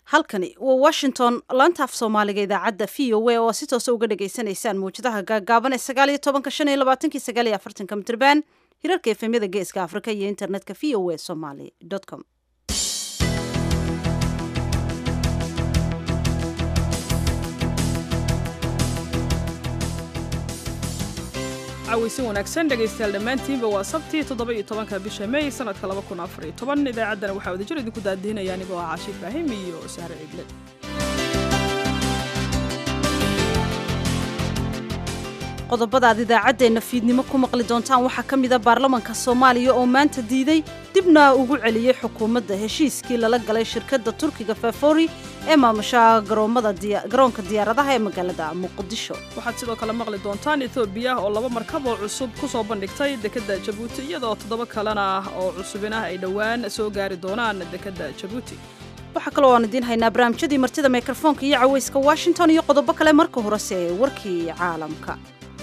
halkani waa washington laanta af soomaaliga idaacadda v o a oo si toosa uga dhagaysanaysaan mawjadaha gaagaaban ee sagaal iyo tobanka shan iyo labaatanki sagaal iyo afartanka mitrban hirarka efemyada geeska afrika iyo internetka v o a somaly com cawaysin wanaagsan dhegaystayaal dhammaantiinba waa sabtii toddoba-iyo tobanka bisha may sanadka laba kun afar iyo toban idaacaddana waxaa wadajir idinku daadihinaya anigoo ah caashi ibraahim iyo sahre ciidle qodobada aad idaacaddeenna fiidnimo ku maqli doontaan waxaa ka mid a baarlamanka soomaaliya oo maanta diiday dibna ugu celiyey xukuumadda heshiiskii lala galay shirkadda turkiga fafori ee maamusha garoonka diyaaradaha ee magaalada muqdisho waxaad sidoo kale maqli doontaan etoobiya oo laba markab oo cusub ku soo bandhigtay dekedda jabuuti iyadoo toddoba kalena oo cusubinah ay dhowaan soo gaari doonaan dekedda jabuuti waxaa kaloo aan idiin haynaa barnaamijyadii martida mikrofoonka iyo cawayska washington iyo qodobo kale marka horese ee warkii caalamka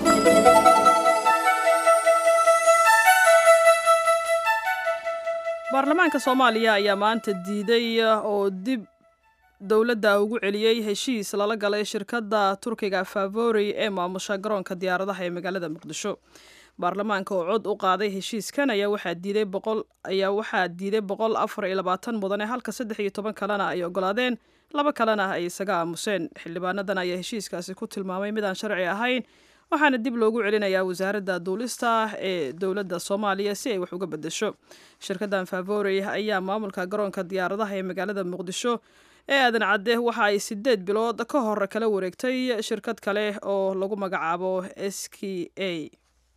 baarlamaanka soomaaliya ayaa maanta diiday oo dib dowladda ugu celiyey heshiis lala galay shirkadda turkiga favori ee maamusha garoonka diyaaradaha ee magaalada muqdisho baarlamaanka oo cod u qaaday heshiiskan ayaa waxaa diiday boqol ayaa waxaa diiday boqol afar iyo labaatan mudane halka saddex iyo toban kalena ay ogolaadeen laba kalena ay isaga aamuseen xildhibaanadan ayaa heshiiskaasi ku tilmaamay midaan sharci ahayn waxaana dib loogu celinayaa wasaaradda duulista ee dowladda soomaaliya si ay wax uga bedesho shirkaddan favori ayaa maamulka garoonka diyaaradaha ee magaalada muqdisho ee aadan cadde waxa ay sideed bilood ka hor kala wareegtay shirkad kale oo lagu magacaabo s k a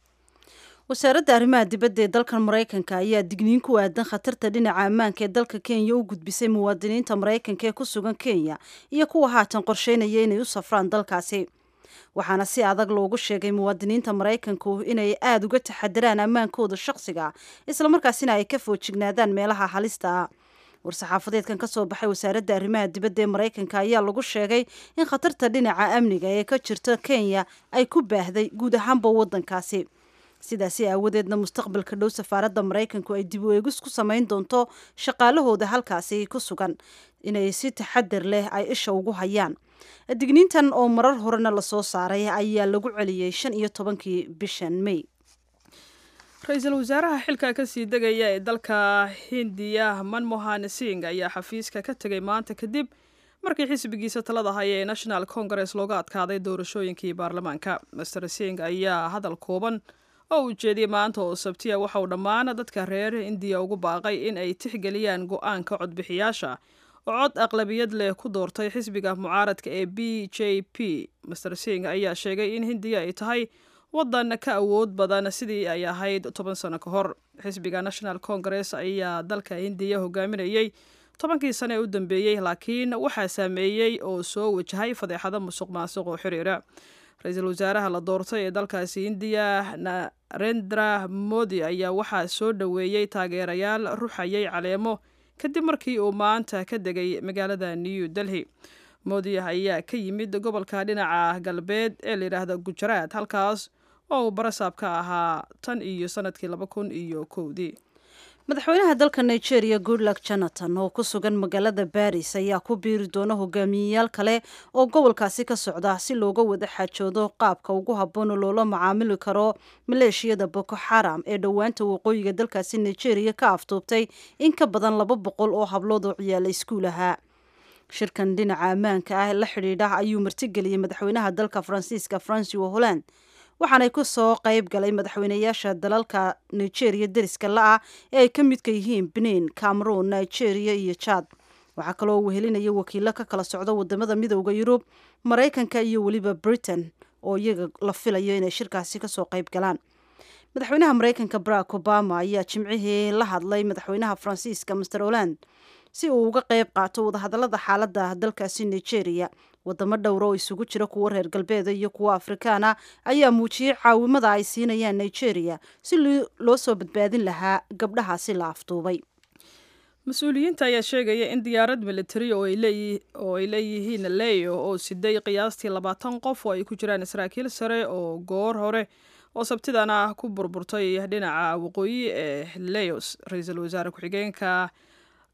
wasaaradda arrimaha dibadda ee dalkan maraykanka ayaa digniin ku aadan khatarta dhinaca ammaanka ee dalka kenya u gudbisay muwaadiniinta maraykanka ee ku sugan kenya iyo kuwa haatan qorsheynaya inay u safraan dalkaasi waxaana si adag loogu sheegay muwaadiniinta maraykanku inay aada uga taxadiraan ammaankooda shakhsiga islamarkaasina ay ka foojignaadaan meelaha halista ah war-saxaafadeedkan ka soo baxay wasaaradda arrimaha dibadda ee maraykanka ayaa lagu sheegay in khatarta dhinaca amniga ee ka jirta kenya ay ku baahday guud ahaanba waddankaasi sidaasi aawadeedna mustaqbalka dhow safaaradda maraykanku ay dib u eegis ku samayn doonto shaqaalahooda halkaasi ku sugan inay si taxadir leh ay isha ugu hayaan digniintan oo marar horena lasoo saaray ayaa lagu celiyey shan iyo tobankii bishan may ra-iisul wasaaraha xilka kasii degaya ee dalka hindiya manmohan sing ayaa xafiiska ka tegay maanta kadib markii xisbigiisa talada haya ee national congress looga adkaaday doorashooyinkii baarlamaanka master sing ayaa hadal kooban oo uu jeediyey maanta oo sabtiya waxa uu dhammaan dadka reer indiya ugu baaqay in ay tixgeliyaan go-aanka codbixiyaasha oo cod aqlabiyad leh ku doortay xisbiga mucaaradka ee b j p master sing ayaa sheegay in hindiya ay tahay waddan ka awood badan sidii ay ahayd toban sano ka hor xisbiga national congress ayaa dalka hindiya hogaaminayey tobankii sane ee u dambeeyey laakiin waxaa saameeyey oo soo wajahay fadeexado musuq maasuq oo xiriira ra-iisul wasaaraha la doortay ee dalkaasi hindiya narendra modi ayaa waxaa soo dhoweeyey taageerayaal ruxayay caleemo kadib markii uu maanta ka degay magaalada new delhi modi ayaa ka yimid gobolka dhinaca galbeed ee layidhaahda gujaraat halkaas oo uu barasaab ka ahaa tan iyo sanadkii laba kun iyo kowdii madaxweynaha dalka nigeria goodluck jonathan oo ku sugan magaalada baris ayaa ku biiri doona hogaamiyeyaal kale oo gobolkaasi ka socda si looga wada xaajoodo qaabka ugu habboon oo loola macaamili karo maleeshiyada boko xaram ee dhowaanta waqooyiga dalkaasi nigeria ka aftuubtay in ka badan laba boqol oo hablood oo ciyaala iskuul ahaa shirkan dhinaca ammaanka ah la xidhiidha ayuu martigeliyey madaxweynaha dalka faransiiska francois holland waxaanay ku soo qayb galay madaxweynayaasha dalalka nigeria deriska la-ah ee ay ka midka yihiin benin cameroon nigeria iyo jad waxaa kaloo wehelinaya wakiilo ka kala socda wadamada midooda yurub maraykanka iyo weliba britain oo iyaga la filayo inay shirkaasi kasoo qayb galaan madaxweynaha maraykanka barack obama ayaa jimcihii la hadlay madaxweynaha faransiiska master holland si uu uga qayb qaato wadahadalada xaalada dalkaasi nigeria wadamo dhowra oo isugu jira kuwa reer galbeeda iyo kuwa afrikaana ayaa muujiyey caawimada ay siinayaan nigeria si loo soo badbaadin lahaa gabdhahaasi la afduubay mas-uuliyiinta ayaa sheegaya in diyaarad militari oo ay leeyihiin leyo oo siday qiyaastii labaatan qof oo ay ku jiraan saraakiil sare oo goor hore oo sabtidana ku burburtay dhinaca waqooyi ee leos ra-iisul wasaare ku-xigeenka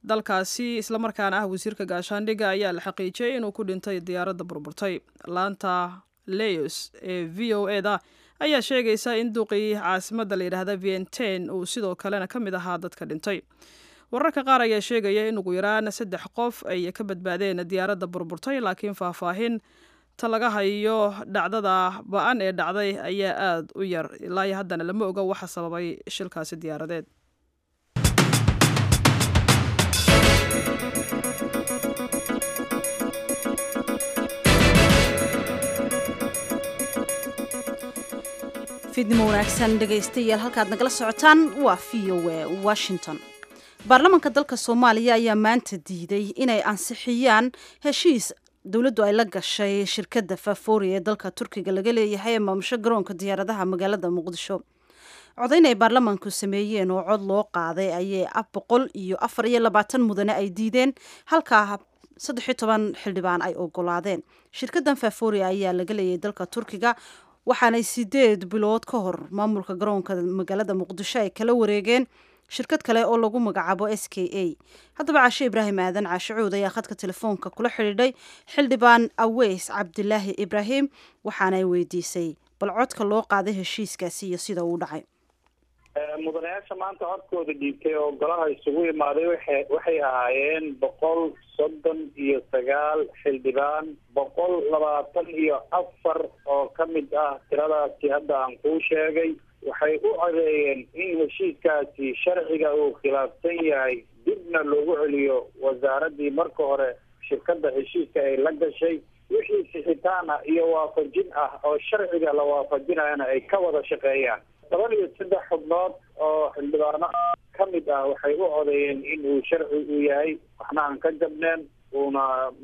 dalkaasi islamarkaana ah wasiirka gaashaandhigga ayaa la xaqiijiyey inuu ku dhintay diyaaradda burburtay laanta leos ee v o e da ayaa sheegaysa in duqii caasimadda la yidhaahda vienten uu sidoo kalena ka mid ahaa dadka dhintay wararka qaar ayaa sheegaya in ugu yaraan saddex qof ay ka badbaadeen diyaaradda burburtay laakiin faahfaahin ta laga hayo dhacdada ba-an ee dhacday ayaa aada u yar ilaa iyo haddana lama oga waxa sababay shilkaasi diyaaradeed fiidnimo wanaagsan dhegaystayaal halkaad nagala socotaan waa v o e washington baarlamaanka dalka soomaaliya ayaa maanta diiday inay ansixiyaan heshiis dowladdu ay la gashay shirkadda faafoori ee dalka turkiga laga leeyahay ee maamusho garoonka diyaaradaha magaalada muqdisho codayn ay baarlamaanku sameeyeen oo cod loo qaaday ayay boqol iyo afar iyo labaatan mudane ay diideen halkaa saddex iyo toban xildhibaan ay ogolaadeen shirkaddan faafoori ayaa laga leeyahay dalka turkiga waxaanay sideed bilood ka hor maamulka garoonka magaalada muqdisho ay kala wareegeen shirkad kale oo lagu magacaabo s k a haddaba caashe ibraahim aadan caashe cuud ayaa khadka telefoonka kula xidhiidhay xildhibaan aweys cabdilaahi ibraahim waxaanay weydiisay bal codka loo qaaday heshiiskaasi iyo sida uu dhacay mudanayaasha maanta codkooda dhiibtay oo golaha isugu imaaday waxa waxay ahaayeen boqol soddon iyo sagaal xildhibaan boqol labaatan iyo afar oo ka mid ah tiradaasi hadda aan kuu sheegay waxay u codeeyeen in heshiiskaasi sharciga uu khilaafsan yahay dibna loogu celiyo wasaaraddii marka hore shirkadda heshiiska ay la gashay wixii sixitaan ah iyo waafajin ah oo sharciga la waafajinayana ay ka wada shaqeeyaan toban iyo saddex xubnood oo xildhibaano ka mid ah waxay u codeeyeen in uu sharci uu yahay waxna aan ka jabneen uuna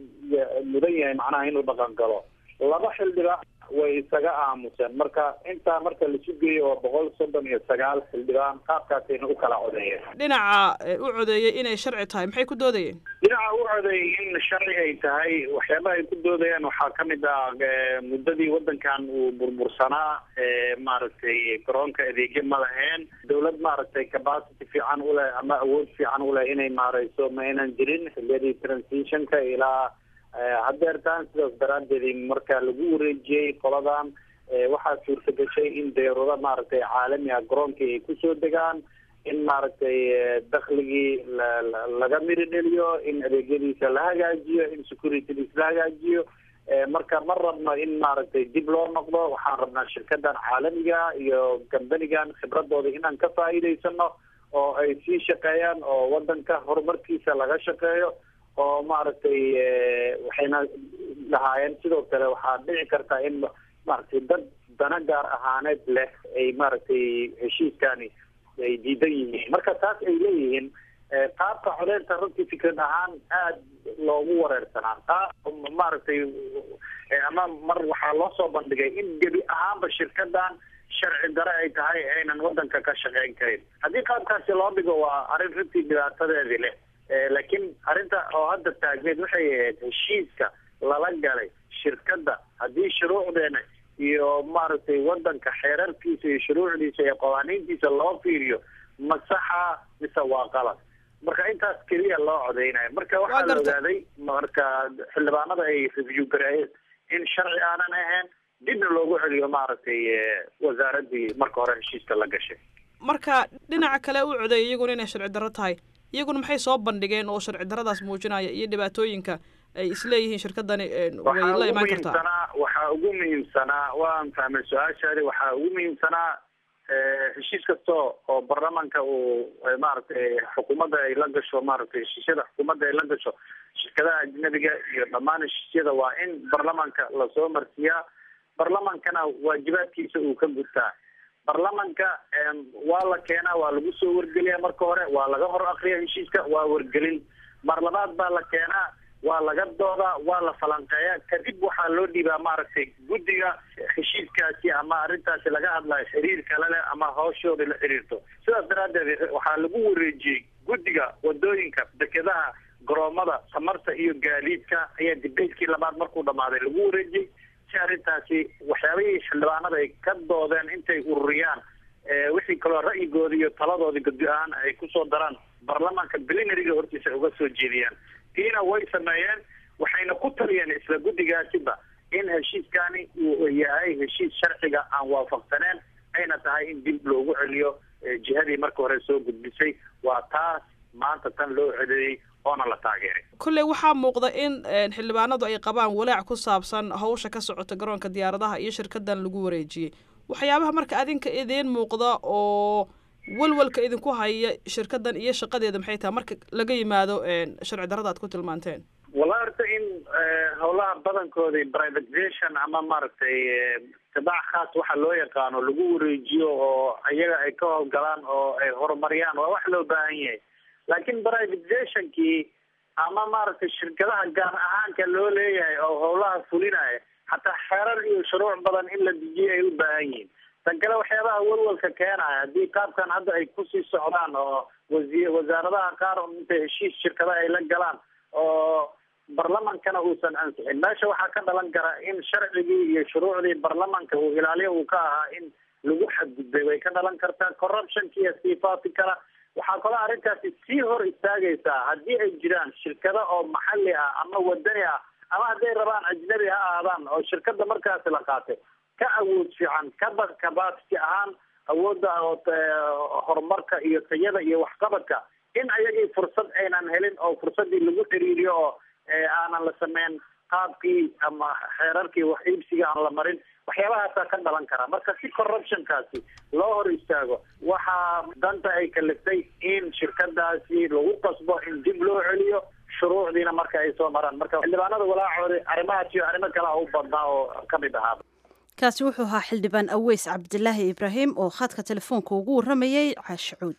mudan yahay macnaha inuu dhaqan galo laba xildhibaan way isaga aamuseen marka intaa marka lasu geeyo oo boqol soddon iyo sagaal xildhibaan qaabkaasayna u kala codeeyeen dhinaca u codeeyey inay sharci tahay maxay ku doodayeen dhinaca u codeeyay in sharci ay tahay waxyaabaha ay ku doodayaan waxaa ka mid ah muddadii waddankan uu burbursanaa maaragtay garoonka adeegyo ma laheen dawlad maaragtay capacity fiican u leh ama awood fiican u leh inay maareyso ma aynan jirin xiliyadii transitionka ilaa haddeertaan sidaas daraaddeed marka lagu wareejiyey qoladan waxaa suurta gashay in deerado maaragtay caalami ah garoonkii ay kusoo degaan in maaragtay dakligii laga miri dheliyo in adeegyadiisa la hagaajiyo in securitydiis la hagaajiyo marka ma rabno in maaragtay dib loo noqdo waxaan rabnaa shirkadan caalamiga iyo kambanigan khibradooda inaan ka faa'iidaysano oo ay sii shaqeeyaan oo wadanka horumarkiisa laga shaqeeyo oo maaragtay waxayna lahaayeen sidoo kale waxaa dhici kartaa in maaragtay dad dana gaar ahaaneed leh ay maaragtay heshiiskani ay diidan yihiin marka taas ay leeyihiin qaabka codeynta runtii fikrad ahaan aada loogu wareersanaa taa maaragtay ama mar waxaa loo soo bandhigay in gebi ahaanba shirkadan sharci dare ay tahay aynan wadanka ka shaqeyn karin haddii qaabkaasi loo dhigo waa arrin runtii dhibaatadeedii leh laakiin arrinta oo hadda taagneed waxay ahayd heshiiska lala galay shirkadda haddii shuruucdeena iyo maaragtay wadanka xeerarkiisa iyo shuruucdiisa iyo qawaaniintiisa loo fiiriyo masaxa mise waa qalad marka intaas keliya loo codeynayo marka waxaa la ogaaday marka xildhibaanada ay review gareeyeen in sharci aanan ahayn dibna loogu celiyo maaragtay wasaaradii marka hore heshiiska la gashay marka dhinaca kale u codeeyay iyaguna inay sharci darro tahay iyaguna maxay soo bandhigeen oo sharci daradaas muujinaya iyo dhibaatooyinka ay isleeyihiin shirkadani way la imaan kartaa waxaa ugu muhiimsanaa waan fahmay su-aashaadi waxaa ugu muhiimsanaa heshiis kasta oo baarlamaanka uu maaragtay xukuumadda ay la gasho maaragtay heshiisyada xukuumadda ay la gasho shirkadaha ajnabiga iyo dhammaan heshiisyada waa in baarlamaanka lasoo marsiiyaa baarlamaankana waajibaadkiisa uu ka gudtaa baarlamanka waa la keenaa waa lagu soo wargeliyaa marka hore waa laga hor akriya heshiiska waa wargelin mar labaad baa la keenaa waa laga doodaa waa la falanqeeyaa kadib waxaa loo dhiibaa maaragtay guddiga heshiiskaasi ama arrintaasi laga hadlayo xiriir kale leh ama hawshooda la xiriirto sidaas daraaddeed waxaa lagu wareejiyey guddiga wadooyinka dekedaha garoomada tamarta iyo gaadiidka ayaa dibeydkii labaad markuu dhamaaday lagu wareejiyey si arrintaasi waxyaabihii xildhibaanada ay ka doodeen intay ururiyaan wixii kaloo ra'yigooda iyo taladooda guddi ahaan ay kusoo daraan baarlamaanka blinariga hortiisa ay uga soo jeediyaan tiina way sameeyeen waxayna ku taliyeen isla guddigaasiba in heshiiskani uu yahay heshiis sharciga aan waafaqsaneen ayna tahay in dib loogu celiyo jihadii marka hore soo gudbisay waa taas maanta tan loo cedeeyey oona la taageeray kolley waxaa muuqda in xildhibaanadu ay qabaan walaac ku saabsan hawsha ka socota garoonka diyaaradaha iyo shirkadan lagu wareejiyey waxyaabaha marka adinka idiin muuqda oo walwalka idinku haya shirkadan iyo shaqadeeda maxay tahay marka laga yimaado sharci darrada ad ku tilmaanteen wallahi horta in howlaha badankooda privatization ama maaragtay tibaac khaas waxa loo yaqaano lagu wareejiyo oo iyaga ay ka howlgalaan oo ay horumariyaan waa wax loo baahan yahay laakiin privatizationkii ama maaragtay shirkadaha gaar ahaanka loo leeyahay oo howlaha fulinaya hataa xeerar iyo shuruuc badan in la dejiyo ay u baahan yihiin tan kale waxyaabaha walwalka keenaya haddii qaabkan hadda ay kusii socdaan oo wasi wasaaradaha qaar intay heshiis shirkada ay la galaan oo barlamankana uusan ansixin meesha waxaa ka dhalan kara in sharcigii iyo shuruucdii barlamanka uu ilaaliyo uu ka ahaa in lagu xadgudbay way ka dhalan kartaa corruptionkiiyo siifaati kala waxaa kaloo arrintaasi sii hor istaagaysaa haddii ay jiraan shirkado oo maxalli ah ama wadani ah ama hadday rabaan ajnabi ha ahaadaan oo shirkada markaasi la qaatay ka awood fiican kaba capacity ahaan awoodda horumarka iyo tayada iyo waxqabadka in ayagii fursad aynan helin oo fursadii lagu xiriiriyo oo aanan la sameyn qaabkii ama xeerarkii wax iibsiga aan la marin waxyaabahaasaa ka dhalan karaa marka si corruptionkaasi loo hor istaago waxaa danta ay kaliftay in shirkadaasi lagu qasbo in dib loo celiyo shuruucdiina marka ay soo maraan marka xildhibaanada walaacooda arrimahaas iyo arrimo kale u badnaa oo kamid ahaaba kaasi wuxuu ahaa xildhibaan aweys cabdilaahi ibraahim oo khadka telefoonka ugu warramayey caashicuud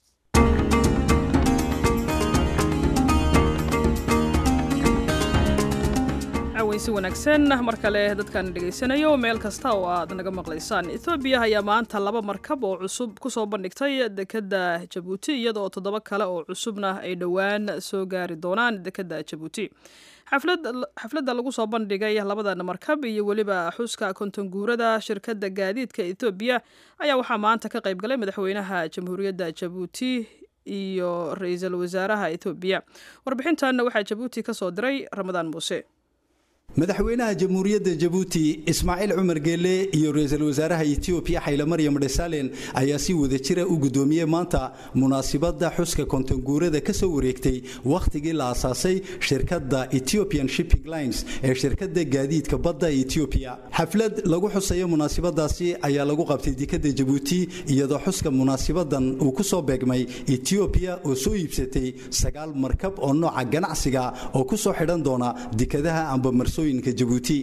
si wanaagsan mar kale dadkaan dhegaysanayo meel kasta oo aad naga maqlaysaan ethoobiya ayaa maanta laba markab oo cusub kusoo bandhigtay dekadda jabuuti iyadaoo toddoba kale oo cusubna ay dhowaan soo gaari doonaan dekadda jabuuti xafladda lagu soo bandhigay labadan markab iyo weliba xuska kontonguurada shirkadda gaadiidka ethoobiya ayaa waxaa maanta ka qayb galay madaxweynaha jamhuuriyadda jabuuti iyo ra-iisul wasaaraha ethoobiya warbixintanna waxaa jabuuti ka soo diray ramadaan muuse madaxweynaha jamhuuriyadda jabuuti ismaaciil cumar geelle iyo ra-iisul wasaaraha etoobiya xayle maryam dhesalen ayaa si wadajira u guddoomiyey maanta munaasibadda xuska kontonguurada ka soo wareegtay wakhtigii la asaasay shirkadda ethiopian shipping lines ee shirkadda gaadiidka badda etoobiya xaflad lagu xusayo munaasibadaasi ayaa lagu qabtay dekadda jabuuti iyadoo xuska munaasabadan uu ku soo beegmay etoobiya oo soo iibsatay sagaal markab oo nooca ganacsiga oo ku soo xidhan doona dekadaha amba marsooyinka jabuuti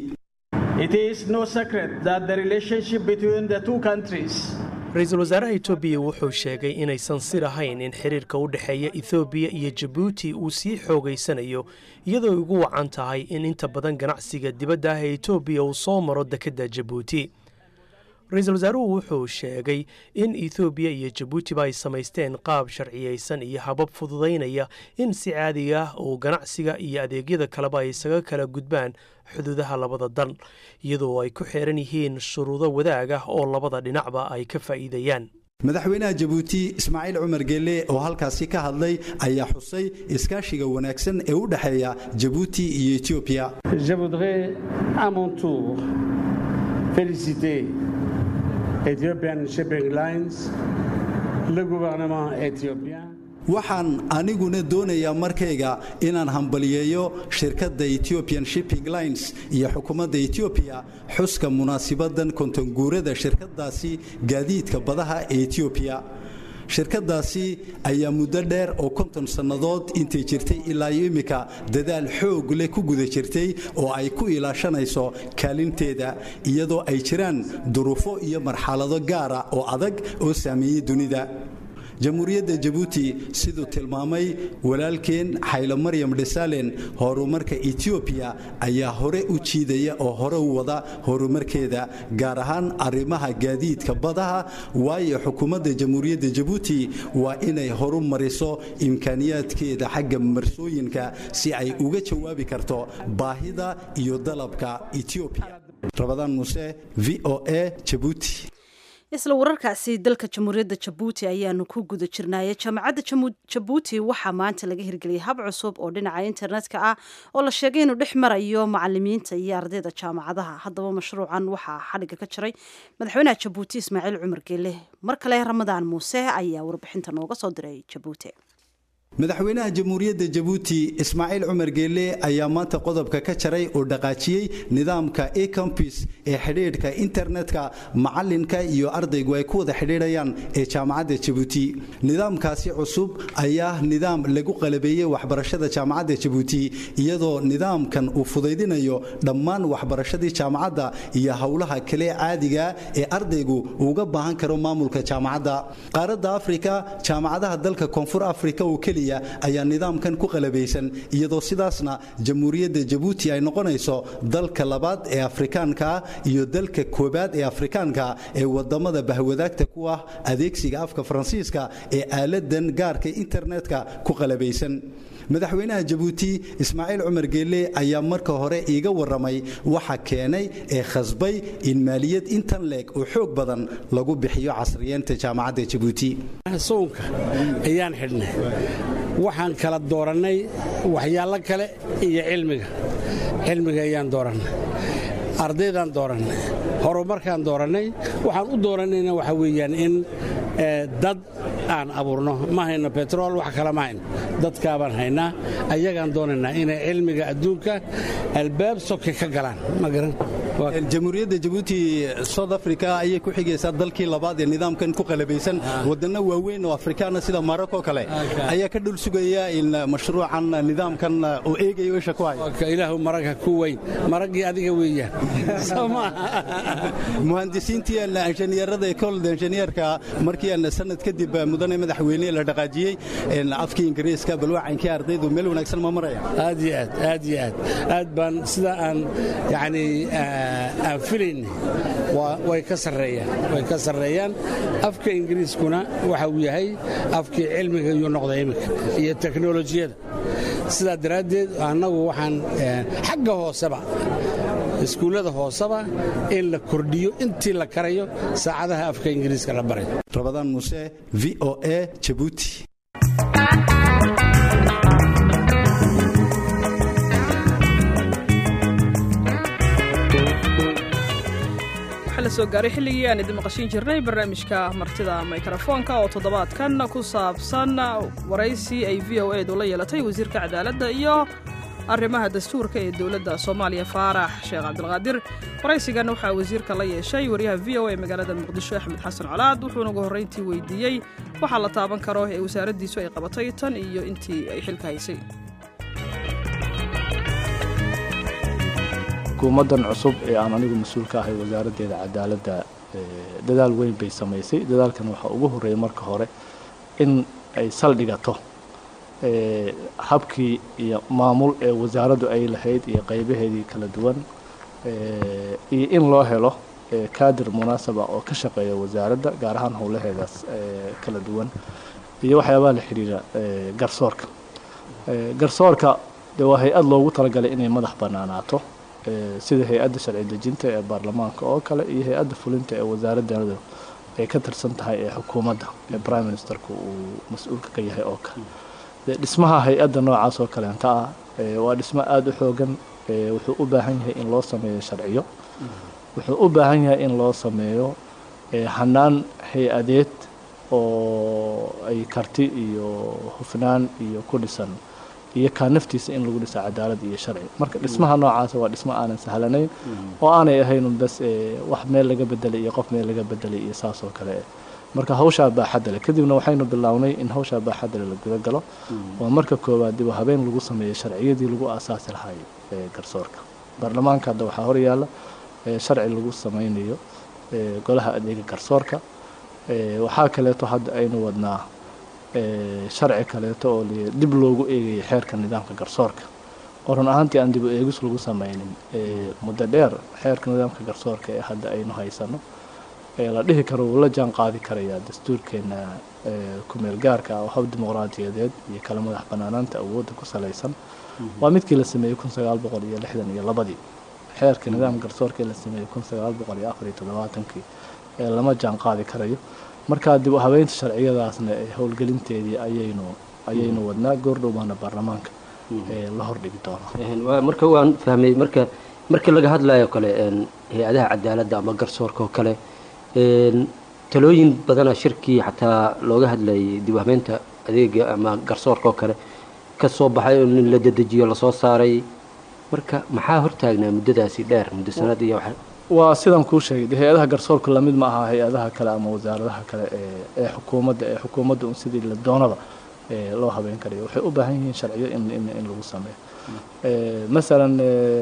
ra-iisul wasaaraha etoobiya wuxuu sheegay inaysan sir ahayn in xiriirka u dhexeeya ethoobiya iyo jabuuti uu sii xoogaysanayo iyadoo ugu wacan tahay in inta badan ganacsiga dibadda ah ee etoobiya uu soo maro dekedda jabuuti ra-iisul wasaaruhu wuxuu sheegay in ethoobiya iyo jabuutiba ay samaysteen qaab sharciyeysan iyo habab fududaynaya in si caadiga ah uu ganacsiga iyo adeegyada kaleba ay isaga kala gudbaan xuduudaha labada dal iyadoo ay ku xeeran yihiin shuruudo wadaag ah oo labada dhinacba ay ka faa'iidayaan madaxweynaha jabuuti ismaaciil cumar geelle oo halkaasi ka hadlay ayaa xusay iskaashiga wanaagsan ee u dhexeeya jabuuti iyo etoobiya Ethiopian Shipping Lines, le gouvernement éthiopien. waxaan aniguna doonayaa markayga inaan hambaliyeeyo shirkadda ethiopian shipping lines iyo xukuumadda etoobiya xuska munaasibadan kontonguurada shirkadaasi gaadiidka badaha ee etoobiya shirkadaasi ayaa muddo dheer oo konton sannadood intay jirtay ilaa iyo immika dadaal xoog leh ku guda jirtay oo ay ku ilaashanayso kaalinteeda iyadoo ay jiraan duruufo iyo marxalado gaara oo adag oo saameeyey dunida jamhuuriyadda jabuuti siduu tilmaamay walaalkeen xaylo maryam dhesalen horumarka etoobiya ayaa hore u jiidaya oo hore u wada horumarkeeda gaar ahaan arrimaha gaadiidka badaha waayo xukuumadda jamhuuriyadda jabuuti waa inay horu mariso imkaaniyaadkeeda xagga marsooyinka si ay uga jawaabi karto baahida iyo dalabka etoobiya rabadaan muuse v o a jabuuti isla wararkaasi dalka jamhuuriyadda jabuuti ayaanu ku guda jirnaaye jaamacadda jabuuti waxaa maanta laga hirgeliyay hab cusub oo dhinaca internetka ah oo la sheegay inuu dhex marayo macalimiinta iyo ardayda jaamacadaha haddaba mashruucan waxaa xadhigga ka jiray madaxweynaha jabuuti ismaaciil cumar geele mar kale ramadaan muuse ayaa warbixinta nooga soo diray jabuuti madaxweynaha jamhuuriyadda jabuuti ismaaciil cumar geelle ayaa maanta qodobka ka jaray oo dhaqaajiyey nidaamka ecompis ee xidhiidhka internetka macalinka iyo ardaygu ay ku wada xidhiidhayaan ee jaamacadda jabuuti nidaamkaasi cusub ayaa nidaam lagu qalabeeyey waxbarashada jaamacadda jabuuti iyadoo nidaamkan uu fudaydinayo dhammaan waxbarashadii jaamacadda iyo howlaha kale caadiga ee ardaygu uga baahan karo maamulka jaamacadda qaaradda afrika jaamacadaha dalka koonfur afrika oo keliya ayaa nidaamkan ku qalabaysan iyadoo sidaasna jamhuuriyadda jabuuti ay noqonayso dalka labaad ee afrikaanka iyo dalka koobaad ee afrikaanka ee wadamada bahwadaagta ku ah adeegsiga afka faransiiska ee aaladan gaarka internetka ku qalabaysan madaxweynaha jabuuti ismaaciil cumar geelle ayaa marka hore iiga waramay waxa keenay ee khasbay in maaliyad intan leeg oo xoog badan lagu bixiyo casriyeenta jaamacadda jabuuti soonka ayaan xidhnay waxaan kala doorannay waxyaalo kale iyo cilmiga cilmiga ayaan doorannay ardaydaan doorannay horumarkaan doorannay waxaan u doorannayna waxa weeyaan in dad aan abuurno ma hayno betrol wax kale ma hayno dadkaabaan haynaa ayagaan doonaynaa inay cilmiga adduunka albaab soke ka galaan ma garan jamhuuriyadda jabuuti south africa ayay ku xigaysaa dalkii labaad ee nidaamkan ku qalabaysan waddanno waaweyn oo afrikaana sida maroko kale ayaa ka dhul sugaya in mashruucan nidaamkan oo eegayo isha ku hayo ilaahu maragha ku weyn maraggii adiga weeyaan muhandisiintii injineerada ekolda injineerka markii aan sanad kadib mudane madaxweyne la dhaqaajiyey afkii ingiriiska balwacankii ardaydu meel wanaagsan ma maraya aad iyo aad aad iyo aad aad baan sida aan yani aan filayni way ka sarreeyaan way ka sarreeyaan afka ingiriiskuna waxa uu yahay afkii cilmiga iyuu noqday iminka iyo teknolojiyada sidaa daraaddeed annagu waxaan xagga hooseba iskuullada hooseba in la kordhiyo intii la karayo saacadaha afka ingiriiska la baray rabadaan muuse v o a jabuuti soo gaaray xilligii aan idin maqashiin jirnay barnaamijka martida mikrofoonka oo toddobaadkan ku saabsan waraysi ay v o edu la yeelatay wasiirka cadaaladda iyo arrimaha dastuurka ee dowladda soomaaliya faarax sheekh cabdilqaadir waraysigan waxaa wasiirka la yeeshay wariyaha v o e magaalada muqdisho axmed xasan colaad wuxuuna ugu horrayntii weydiiyey waxaa la taaban karo ee wasaaraddiisu ay qabatay tan iyo intii ay xilka haysay hukuumaddan cusub ee aan anigu mas-uul ka ahay wasaaraddeeda cadaaladda dadaal weyn bay samaysay dadaalkan waxaa ugu horreeyay marka hore in ay saldhigato habkii iyo maamul ee wasaaraddu ay lahayd iyo qaybaheedii kala duwan iyo in loo helo kaadir munaasaba oo ka shaqeeya wasaaradda gaar ahaan howlaheedaas kala duwan iyo waxyaabaha la xidhiira garsoorka garsoorka dee waa hay-ad loogu talagalay inay madax bannaanaato sida hay-adda sharci dejinta ee baarlamaanka oo kale iyo hay-adda fulinta ee wasaaraddanadu ay ka tirsan tahay ee xukuumadda ee prime ministerku uu mas-uulka ka yahay oo kale de dhismaha hay-adda noocaas oo kaleenta ah waa dhismo aada u xoogan wuxuu u baahan yahay in loo sameeyo sharciyo wuxuu u baahan yahay in loo sameeyo hanaan hay-adeed oo ay karti iyo hufnaan iyo ku dhisan iyo kaa naftiisa in lagu dhisa cadaalad iyo sharci marka dhismaha noocaasa waa dhismo aanan sahlanayn oo aanay ahaynun bas wax meel laga bedelay iyo qof meel laga bedelay iyo saas oo kale marka hawshaa baaxadda leh kadibna waxaynu bilownay in hawshaa baaxadda leh la guda galo oo marka koowaad dib habeen lagu sameeyo sharciyadii lagu aasaasi lahay garsoorka baarlamaanka hadda waxaa horyaalla sharci lagu sameynayo golaha adeega garsoorka waxaa kaleeto hadda aynu wadnaa sharci kaleeto oo dib loogu eegaya xeerka nidaamka garsoorka oo run ahaantii aan dib u eegis lagu sameynin muddo dheer xeerka nidaamka garsoorka ee hadda aynu haysano la dhihi karo wuu la jaan qaadi karayaa dastuurkeena kumeel gaarka ah oo hab dimuqraadiyadeed iyo kala madax banaanaanta awoodda ku salaysan waa midkii la sameeyey kun sagaal boqol iyo lixdan iyo labadii xeerka nidaamka garsoorka ee la sameeyey kun sagaal boqol iyo afar iyo toddobaatankii lama jaan qaadi karayo marka dib u habeynta sharciyadaasna howlgelinteedii ayaynu ayaynu wadnaa goordhow baana baarlamaanka la hordhigi doonaa marka waan fahmay marka markii laga hadlayo kale hay-adaha cadaaladda ama garsoorka oo kale talooyin badana shirkii xataa looga hadlayay dib u habeynta adeega ama garsoorka oo kale ka soo baxay oo nin la dedejiyo lasoo saaray marka maxaa hortaagnaa muddadaasi dheer muddo sanad iyo waxa waa sidaan kuu sheegay hay-adaha garsoorka lamid ma aha hay-adaha kale ama wasaaradaha kale ee ee xukuumadda ee xukuumadda un sidii la doonada loo habeyn karayo waxay u baahan yihiin sharciyo in in in lagu sameeyo masalan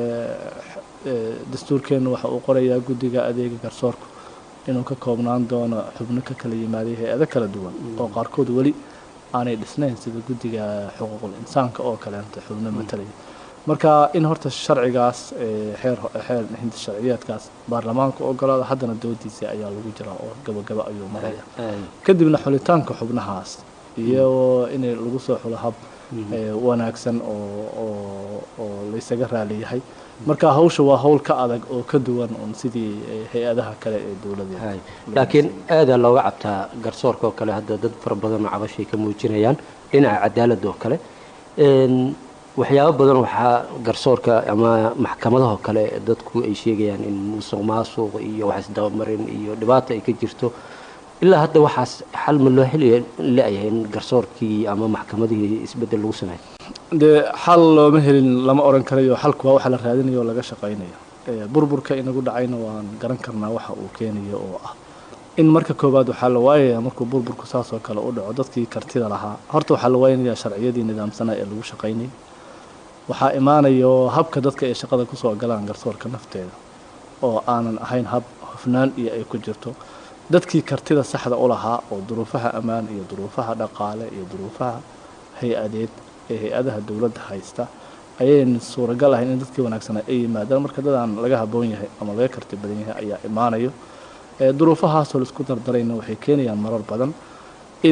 dastuurkeennu waxa uu qorayaa guddiga adeega garsoorku inuu ka koobnaan doono xubno ka kala yimaaday hay-ado kala duwan oo qaarkood weli aanay dhisnayn sida guddiga xuquuqul insaanka oo kaleenta xubno matalaya marka in horta sharcigaas xeer xeer hinda sharciyeedkaas baarlamaanka ogolaada haddana doodiisa ayaa lagu jiraa oo gabagaba ayuu maraya kadibna xulitaanka xubnahaas iyo in lagu soo xulo hab wanaagsan oo oo oo laysaga raaliyahay marka hawsha waa hawl ka adag oo ka duwan un sidii hay-adaha kale ee dowladeed laakiin aadaa looga cabtaa garsoorka oo kale hadda dad fara badan oo cabashay ka muujinayaan dhinaca cadaaladda oo kale waxyaabo badan waxaa garsoorka ama maxkamadaha oo kale dadku ay sheegayaan in musuq maasuq iyo wax isdabamarin iyo dhibaata ay ka jirto ilaa hadda waxaas xal ma loo heli la-yahay in garsoorkii ama maxkamadihii isbeddel lagu sameeyo dee xal looma helin lama oran karayo xalku waa waxa la raadinayo oo laga shaqaynayo burburka inagu dhacayna waan garan karnaa waxa uu keenayo oo ah in marka koowaad waxaa la waayayaa markuu burburku saas oo kale u dhaco dadkii kartida lahaa horta waxaa la waaynayaa sharciyadii nidaamsanaa ee lagu shaqaynayay waxaa imaanayo habka dadka ay shaqada kusoo galaan garsoorka nafteeda oo aanan ahayn hab hufnaan iyo ay ku jirto dadkii kartida saxda u lahaa oo duruufaha ammaan iyo duruufaha dhaqaale iyo duruufaha hay-adeed ee hay-adaha dowladda haysta ayayn suuragal ahayn in dadkii wanaagsanaa ay yimaadaan marka dadaan laga haboon yahay ama laga karti badan yahay ayaa imaanayo duruufahaasoo laisku dardarayna waxay keenayaan marar badan in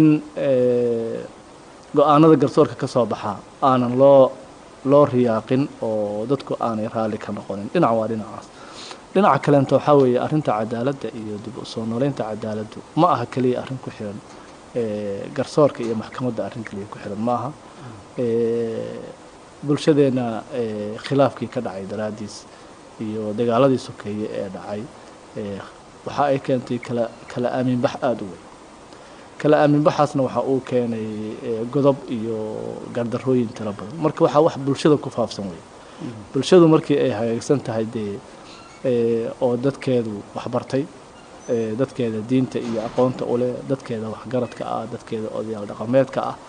go-aanada garsoorka ka soo baxaa aanan loo loo riyaaqin oo dadku aanay raalli ka noqonin dhinac waa dhinacaas dhinaca kaleenta waxaa weeye arrinta cadaaladda iyo dib u soo nooleynta cadaaladdu ma aha keliya arrin ku xiran garsoorka iyo maxkamadda arrin keliya ku xiran ma aha bulshadeenna khilaafkii ka dhacay daraaddiis iyo dagaaladii sokeeye ee dhacay waxa ay keentay kala kala aaminbax aada u weyn kala aaminbaxaasna waxa uu keenay godob iyo gardarooyin tiro badan marka waxaa wax bulshada ku faafsan wey bulshadu markii ay hagaagsan tahay dee oo dadkeedu waxbartay dadkeeda diinta iyo aqoonta uleh dadkeeda waxgaradka ah dadkeeda odayaal dhaqameedka ah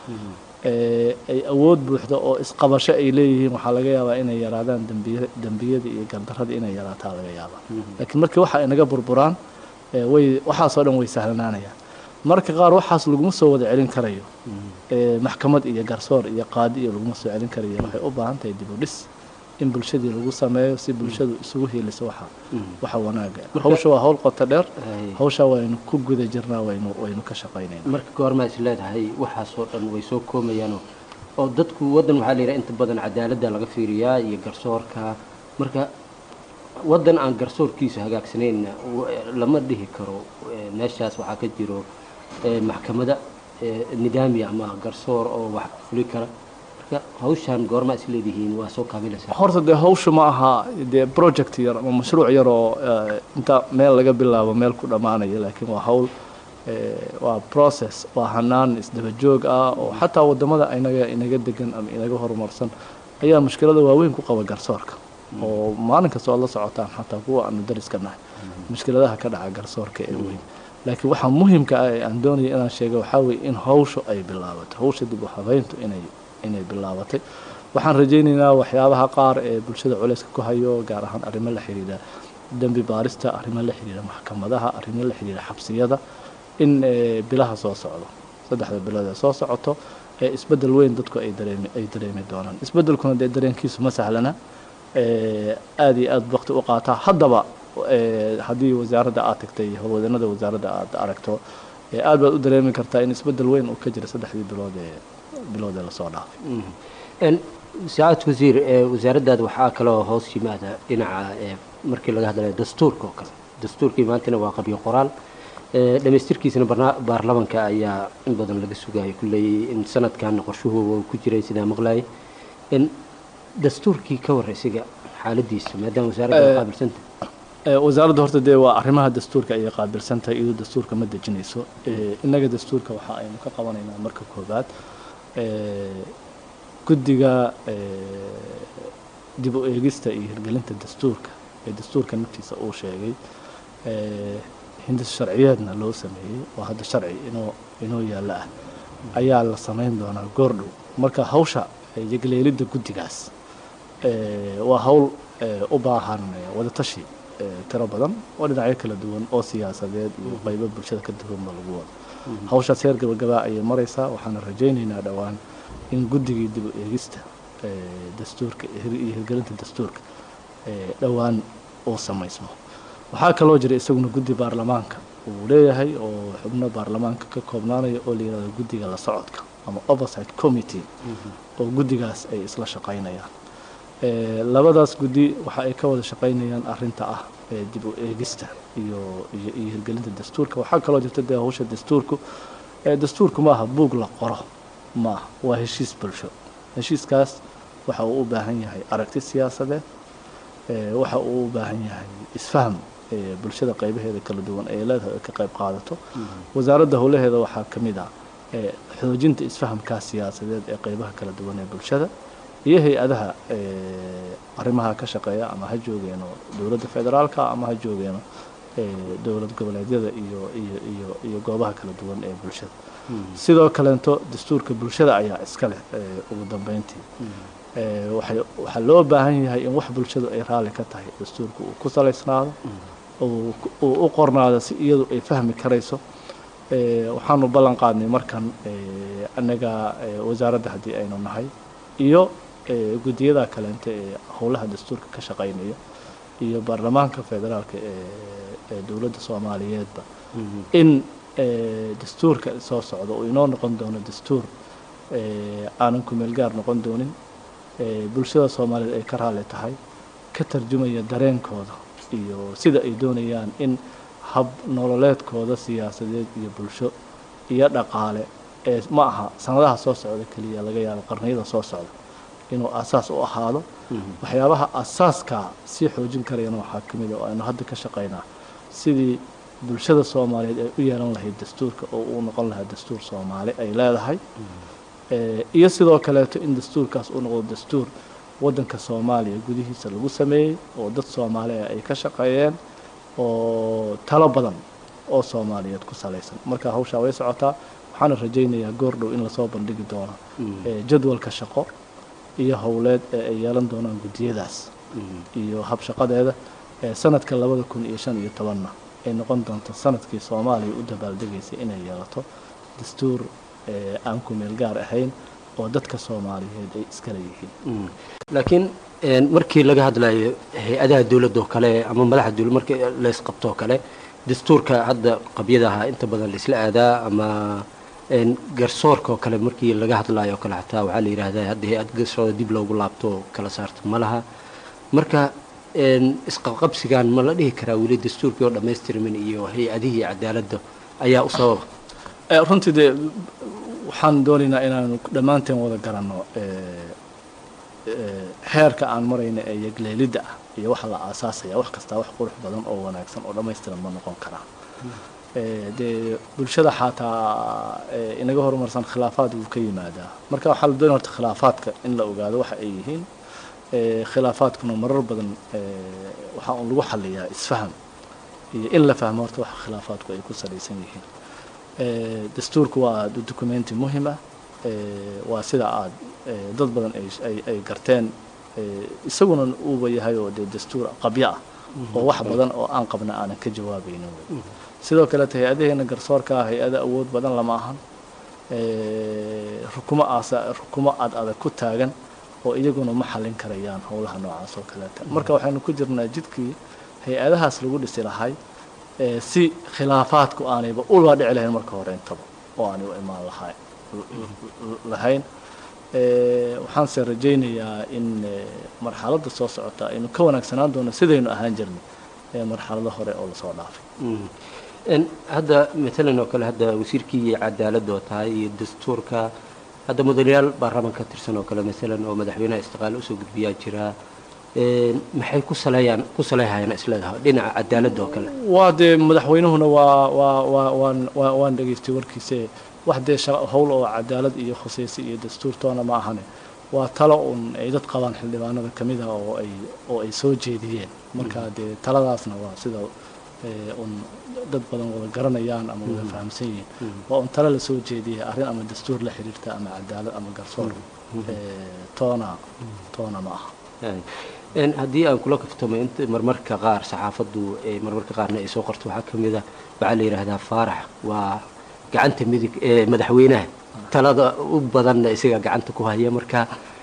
ay awood buuxda oo isqabasho ay leeyihiin waxaa laga yaabaa inay yaraadaan dambiy dembiyada iyo gardarada inay yaraataa laga yaabaa laakiin markii waxa ay naga burburaan way waxaasoo dhan way sahlanaanayaan marka qaar waxaas laguma soo wada celin karayo maxkamad iyo garsoor iyo qaadi iyo laguma soo celin karayo waxay u baahan tahay dib u dhis in bulshadii lagu sameeyo si bulshadu isugu hiiliso waxa waxa wanaaga hawsha waa hawl qoto dheer hawsha waynu ku guda jirnaa waynu waynu ka shaqaynayna marka goormaa is leedahay waxaasoo dhan way soo koomayaanoo oo dadku waddan waxaa la yidhaha inta badan cadaaladda laga fiiriyaa iyo garsoorka marka waddan aan garsoorkiisa hagaagsanayna lama dhihi karo meeshaas waxaa ka jiro maxkamada nidaami ama garsoor oo wax fuli kara marka hawshaan goormaa is leedihiin waa soo kaabilaysaa horta dee hawsha ma aha dee project yar ama mashruuc yar oo inta meel laga bilaabo meel ku dhammaanaya laakiin waa hawl waa process waa hanaan isdaba joog ah oo xataa wadamada inaga inaga degan ama inaga horumarsan ayaa mushkilada waaweyn ku qaba garsoorka oo maalin kasta oad la socotaan xataa kuwa aanu dariska nahay mushkiladaha ka dhaca garsoorka ee weyn laakiin waxaa muhimka ah ee aan doonaya inaan sheega waxaa weeye in hawshu ay bilaabato hawsha dib u habeyntu inay inay bilaabatay waxaan rajaynaynaa waxyaabaha qaar ee bulshada culeyska ku hayo gaar ahaan arrimo la xiriira dembi baarista arrimo la xiriira maxkamadaha arrimo la xiriira xabsiyada in bilaha soo socdo saddexda bilood ee soo socoto ee isbeddel weyn dadku ay dareemi ay dareemi doonaan isbeddelkuna dee dareenkiisu ma sahlana aada iyo aada waqti u qaataa haddaba haddii wasaaradda aad tagtay howlwadanada wasaaradda aad aragto aad baad u dareemi kartaa in isbeddel weyn uu ka jira saddexdii bilood ee bilood ee lasoo dhaafay saacad wasiir wasaaraddaada waxaa kaloo hoos yimaada dhinaca markii laga hadlayo dastuurka oo kale dastuurkii maantana waa qabyo qoraal dhamaystirkiisana baarlamanka ayaa in badan laga sugayo kulley in sanadkan qorshuhu ku jiray sidaa maqlayay in dastuurkii ka war isiga xaaladiisa maadaama wasaaradda qaabilsanta wasaaradda horta dee waa arrimaha dastuurka ayay qaabilsantahay iyadoo dastuurka ma dejinayso innaga dastuurka waxa aynu ka qabanaynaa marka koobaad guddiga dib u eegista iyo hirgelinta dastuurka ee dastuurka naftiisa uu sheegay hindis sharciyeedna loo sameeyey oo hadda sharci inoo inoo yaalla ah ayaa la samayn doonaa goordhow marka hawsha yegleelidda guddigaas waa hawl u baahan wadatashi tiro badan oo dhinacyo kala duwan oo siyaasadeed iyo qaybo bulshada ka duwanba lagu wado hawshaas heer gabagabaa ayay maraysaa waxaana rajaynaynaa dhowaan in guddigii dib u eegista dastuurka iyo hirgelinta dastuurka dhowaan uu samaysmo waxaa kaloo jira isaguna guddi baarlamaanka uu leeyahay oo xubno baarlamaanka ka koobnaanaya oo la yihahdo guddiga la socodka ama oversight committee oo guddigaas ay isla shaqaynayaan labadaas guddi waxa ay ka wada shaqaynayaan arinta ah dib u eegista iyo iyo iyo hirgelinta dastuurka waxaa kaloo jirta dee hawsha dastuurku dastuurku maaha buug la qoro maaha waa heshiis bulsho heshiiskaas waxa uu u baahan yahay aragti siyaasadeed waxa uu u baahan yahay isfaham bulshada qaybaheeda kala duwan ay leedahay ay ka qayb qaadato wasaaradda howlaheeda waxaa ka mid ah xoojinta isfahamkaas siyaasadeed ee qaybaha kala duwan ee bulshada iyo hay-adaha arrimaha ka shaqeeya ama ha joogeeno dowladda federaalka ama ha joogeeno dowlad goboleedyada iyo iyo iyo iyo goobaha kala duwan ee bulshada sidoo kaleento dastuurka bulshada ayaa iska leh ugu dambeyntii waxay waxaa loo baahan yahay in wax bulshadu ay raalli ka tahay dastuurka uu ku salaysnaado uu u qornaado si iyadu ay fahmi karayso waxaanu ballan qaadnay markan annaga wasaaradda haddii aynu nahay iyo guddiyada kaleente ee howlaha dastuurka ka shaqaynaya iyo baarlamaanka federaalka ee dowladda soomaaliyeedba in dastuurka soo socda uu inoo noqon doono dastuur aanan kumeel gaar noqon doonin bulshada soomaaliyeed ay ka raalli tahay ka tarjumaya dareenkooda iyo sida ay doonayaan in hab nololeedkooda siyaasadeed iyo bulsho iyo dhaqaale ee ma aha sanadaha soo socda keliya laga yaabo qarniyada soo socda inuu asaas u ahaado waxyaabaha asaaskaa sii xoojin karayana waxaa ka mid a oo aynu hadda ka shaqaynaa sidii bulshada soomaaliyeed ay u yeelan lahayd dastuurka oo uu noqon lahaa dastuur soomaali ay leedahay iyo sidoo kaleeto in dastuurkaas uu noqdo dastuur waddanka soomaaliya gudihiisa lagu sameeyey oo dad soomaaliya ay ka shaqeeyeen oo talo badan oo soomaaliyeed ku salaysan marka hawshaa way socotaa waxaana rajaynayaa goordhow in lasoo bandhigi doono jadwalka shaqo iyo howleed ee ay yeelan doonaan guddiyadaas iyo habshaqadeeda sanadka labada kun iyo shan iyo tobanna ay noqon doonto sanadkii soomaaliya u dabaaldegaysay inay yeelato dastuur aan ku meel gaar ahayn oo dadka soomaaliyeed ay iskala yihiin laakiin markii laga hadlayo hay-adaha dowladda oo kale ama madaxa dowlad markii laysqabto oo kale dastuurka hadda qabyadaha inta badan laisla aadaa ama garsoorka oo kale markii laga hadlayo oo kale xataa waxaa la yidhaahdaa hadda hay-ad garsoorda dib loogu laabto kala saarto ma laha marka isqabqabsigan ma la dhihi karaa weli dastuurkii oo dhammaystirmin iyo hay-adihii cadaaladda ayaa u sababa runtii dee waxaan doonaynaa inaanu dhammaanteen wada garanno heerka aan marayna ee yegleelidda ah iyo waxa la aasaasaya wax kastaa wax qurux badan oo wanaagsan oo dhammaystiran ma noqon karaa dee bulshada xataa inaga horumarsan khilaafaad wuu ka yimaadaa marka waxaa la doonaya horta khilaafaadka in la ogaado waxa ay yihiin khilaafaadkuna marar badan waxaa un lagu xaliyaa isfaham iyo in la fahmo horta waxa khilaafaadku ay ku salaysan yihiin dastuurku waa documenti muhim ah waa sida aad dad badan ay garteen isaguna uuba yahay oo dee dastuur qabyo ah oo wax badan oo aan qabna aanan ka jawaabaynin wey sidoo kaleeto hay-adaheena garsoorkaa hay-ada awood badan lama ahan rukumo aasa rukumo ad adag ku taagan oo iyaguna ma xallin karayaan howlaha noocaas oo kaleeta marka waxaynu ku jirnaa jidkii hay-adahaas lagu dhisi lahay si khilaafaadku aanayba ula dhici lahayn marka hore intaba oo aanay u imaan lahay lahayn waxaanse rajaynayaa in marxaladda soo socota aynu ka wanaagsanaan doono sidaynu ahaan jirnay marxalado hore oo lasoo dhaafay hadda matalan oo kale hadda wasiirkii cadaaladda oo tahay iyo dastuurka hadda mudanayaal baarlamaan ka tirsan oo kale masalan oo madaxweynaha istiqaale usoo gudbiyaa jira maxay ku saleeyaan ku saleehayaan isleedahay dhinaca cadaaladda oo kale waa dee madaxweynuhuna waa waa waa waan waa waan dhegaystay warkiise wax dee howl oo cadaalad iyo khusaysi iyo dastuurtoona ma ahane waa talo un ay dad qabaan xildhibaanada ka mid ah oo ay oo ay soo jeediyeen marka dee taladaasna waa sida un dad badan wada garanayaan ama wada fahamsan yihiin waa un talo lasoo jeediyay arrin ama dastuur la xiriirta ama cadaalad ama garsoor toona toona ma aha haddii aan kula kaftamo int marmarka qaar saxaafaddu marmarka qaarna ay soo qorto waxaa ka mid a waxaa la yidhaahdaa faarax waa gacanta midig ee madaxweynaha talada u badanna isaga gacanta ku haya marka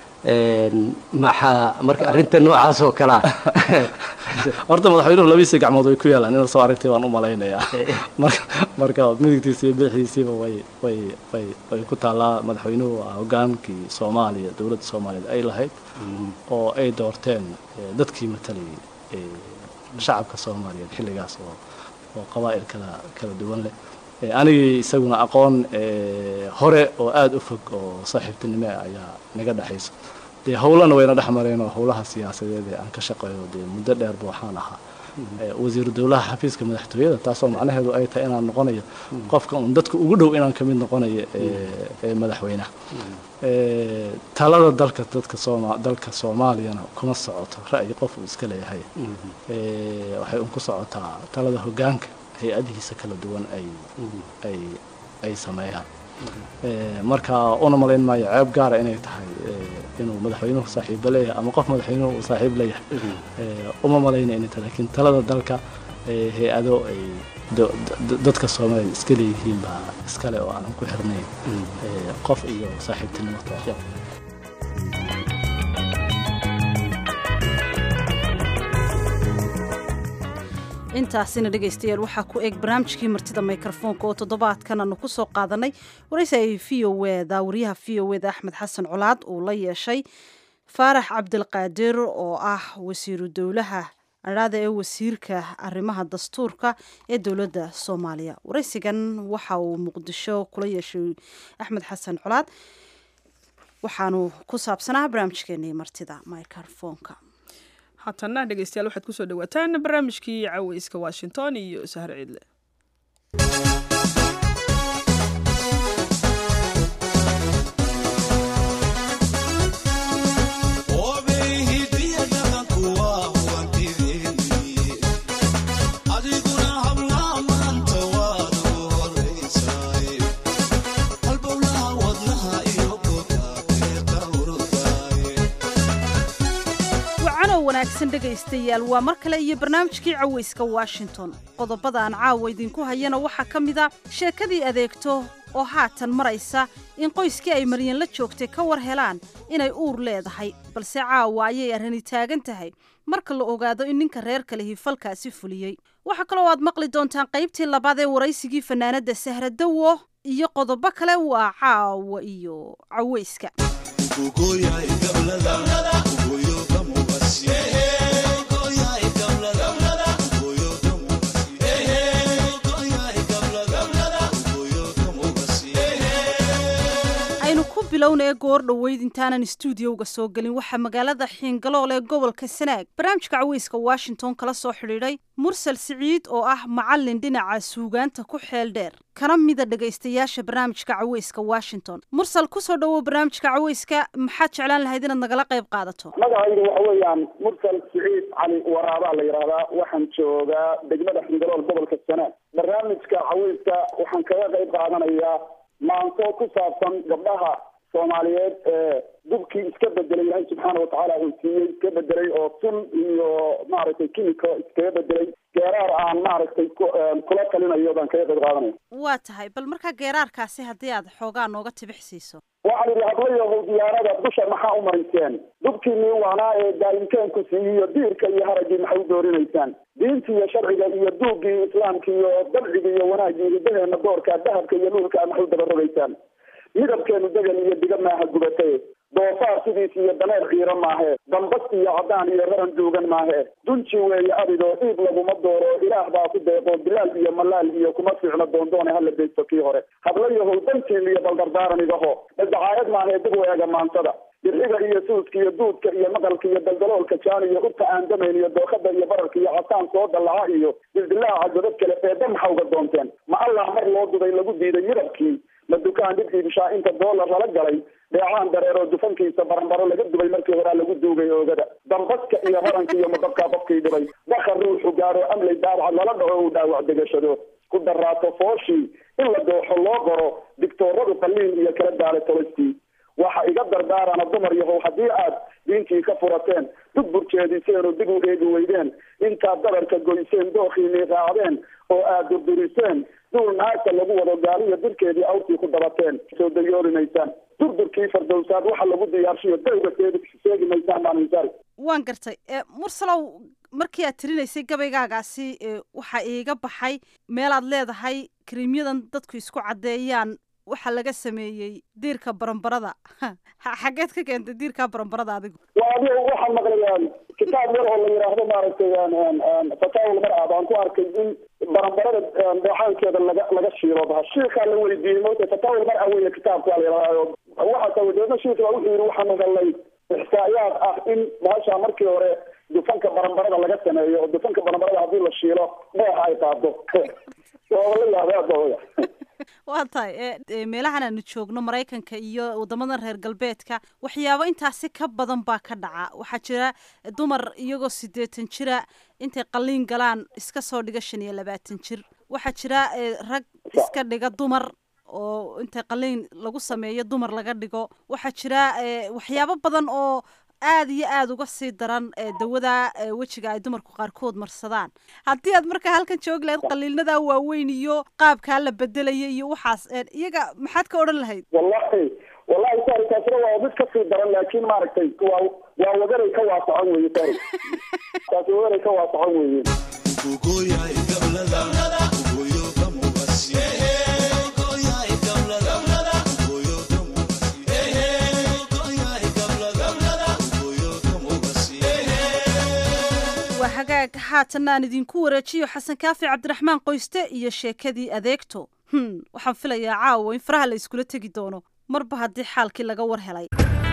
maxaa marka arrinta noocaas oo kalea horta madaxweynuhu labadiisa gacmood way ku yaalaan inaad soo aragtay baan u malaynayaa marka marka midigtiisa iyo bidixdiisiiba way way way way ku taallaa madaxweynuhu waa hogaankii soomaaliya dowladda soomaaliyeed ay lahayd oo ay doorteen dadkii matalayay shacabka soomaaliyeed xilligaas oo oo qabaa'il kala kala duwan leh anigii isaguna aqoon hore oo aada u fog oo saaxiibtinimo ayaa naga dhexayso dee howlana wayna dhex mareen oo howlaha siyaasadeed ee aan ka shaqeeyo dee muddo dheerba waxaan ahaa wasiiru dowlaha xafiiska madaxtooyada taasoo macnaheedu ay tahay inaan noqonayo qofka un dadka ugu dhow inaan kamid noqonayo ee madaxweynaha talada dalka dadka sooma dalka soomaaliyana kuma socoto ra'yi qof uu iska leeyahay waxay un ku socotaa talada hoggaanka hay-adihiisa kala duwan ay ay ay sameeyaan marka una malayn maayo ceeb gaara inay tahay inuu madaxweynuhu saaxiibo leeyahay ama qof madaxweynuhu uu saaxiib leeyahay uma malayna inay tahay lakiin talada dalka hay-ado ay dadka soomaaliya iska leeyihiin baa iskale oo aanan ku xirnayn qof iyo saaxiibtinimo toos intaasina dhegaystayaal waxaa ku eg barnaamijkii martida mikrofoonka oo toddobaadkan aanu ku soo qaadanay waraysi ay v o eda wariyaha v o eda axmed xasan colaad uu la yeeshay faarax cabdilqaadir oo ah wasiiru dowlaha adhaada ee wasiirka arrimaha dastuurka ee dowladda soomaaliya waraysigan waxa uu muqdisho kula yeeshay axmed xasan colaad waxaanu ku saabsanaa barnaamijkeenii martida microfoonka haatana dhegeystayaal waxaad kusoo dhawaataan barnaamijkii caweyska washington iyo sahar ciidle wanaagsan dhegaystayaal waa mar kale iyo barnaamijkii caweyska washington qodobada aan caawa idinku hayana waxaa ka mid a sheekadii adeegto oo haatan maraysa in qoyskii ay maryan la joogtay ka war helaan inay uur leedahay balse caawa ayay arrani taagan tahay marka la ogaado in ninka reer kalehi falkaasi fuliyey waxaa kaloo aad maqli doontaan qaybtii labaad ee waraysigii fanaanadda sahradowo iyo qodobo kale waa caawa iyo caweyska bilowna ee goor dhoweyd intaanan istuudiyowga soo gelin waxaa magaalada xiingalool ee gobolka sanaag barnaamijka caweyska washington kala soo xidhiidhay mursal siciid oo ah macallin dhinaca suugaanta ku xeel dheer kana mida dhegaystayaasha barnaamijka caweyska washington mursal kusoo dhowow barnaamijka caweyska maxaad jeclaan lahayd inaad nagala qayb qaadato magacaydu waxa weeyaan mursal siciid cali waraabaa la yidhaahdaa waxaan joogaa degmada xingalool gobolka sanaag barnaamijka caweyska waxaan kaga qayb qaadanayaa maanto ku saabsan gabdhaha soomaaliyeed ee dubkii iska bedelay ilaahay subxaana watacaala uu siiyey iska bedelay oo sun iyo maaragtay kimiko iskaga bedelay geeraar aan maaragtay kula talinayo baan kaga qayb qaadanaya waa tahay bal markaa geeraarkaasi haddii aad xoogaa nooga tibix siiso waxaan idhi hablayahow diyaarada dusha maxaa u mariseen dubkiinii waanaa ee daayimkeenku siiyiyo diirka iyo haraggii maxay u doorinaysaan diintii iyo sharciga iyo duugii islaamka iyo dabciga iyo wanaagii hidaheena doorka dahabka iyo nuurka maxay u dabarogaysaan midabkeenu degan iyo diga maaha gubatay doofaar daasidiis iyo daneer ciiro maahe dambas iyo cadaan iyo raran duugan maahe dunji weeye abidoo dhiib laguma dooro ilaah baa ku deeqo bilaal iyo malaal iyo kuma fiicno doondoone hala deysto kii hore hablayahow dantiin iyo baldardaaran igaho dacaayad maahe dib weega maantada dirxiga iyo suudka iyo duudka iyo maqalka iyo daldaloolka jaan iyo urta aan damayn iyo dookada iyo bararka iyo casaan soo dallaca iyo dildilaaca godad kale eedda maxaa uga doonteen ma allah mar loo duday lagu diiday midabkii ma dukaan dhib iibshaa inta doolar lala galay dheecaan dareeroo dufankiisa baranbaro laga dubay markii horaa lagu duugay oogada dambaska iyo raranka iyo madabkaa qofkii dhibay daka ruuxu gaaro amlay daabacad lala dhaco uu dhaawac degashado ku daraato fooshii in la dooxo loo qoro digtooradu qalliin iyo kala daala tolostii waxa iga dardaarana dumar yahow haddii aad diintii ka furateen dug burjeediseen oo dib u eegi weydeen intaad dabarka goyseen dookiinii raacdeen oo aad durduriseen duul naagta lagu wado gaaliyo dirkeedii awrtii ku dabateen soo dayoolimaysaan durdurkii fardowsaad waxa lagu diyaarshiyo dawga seegi maysaan maanisari waan gartay mursalow markii aad tirinaysay gabaygaagaasi waxaa iiga baxay meelaad leedahay kariimyadan dadku isku caddeeyaan waxaa laga sameeyey diirka barambarada xageed ka keentay diirka barambarada adigu waa adiga waxaan maqlayaan kitaab yar oo la yidhaahdo maaragtay fataawul mar-a baan ku arkay in barambarada dheexaankeeda laga laga shiilo baha shiikaa la weydiiyey mota fataawul mar-a weeye kitaabka la yidhahdo waxaasa wadeedna shiika wuxuu yidhi waxaanu helnay ixsaayaad ah in bahasha markii hore dufanka barambarada laga sameeyo oo dufanka barambarada haddii la shiilo dheexa ay qaado waaba la yaabaa waa tahay meelahan aanu joogno maraykanka iyo wadamadan reer galbeedka waxyaabo intaasi ka badan baa ka dhaca waxaa jira dumar iyagoo siddeetan jira intay qalliin galaan iska soo dhiga shan iyo labaatan jir waxaa jira rag iska dhiga dumar oo intay qalliin lagu sameeyo dumar laga dhigo waxaa jira waxyaabo badan oo aada iyo aada uga sii daran dawada wejiga ay dumarku qaarkood marsadaan haddii aad markaa halkan joogi lahayd qaliilnada waaweyn iyo qaabkaa la bedelaya iyo waxaas iyaga maxaad ka odhan lahayd wallahi wallahi sari taasina waa mid kasii daran laakiin maaragtay waa waa wagaray ka waasacan weye sari taasi wagaray ka waasacan weye hagaag haatan aan idinku wareejiyo xasan kaafi cabdiraxmaan qoyste iyo sheekadii adeegto hm waxaan filayaa caawa in faraha la iskula tegi doono marba haddii xaalkii laga war helay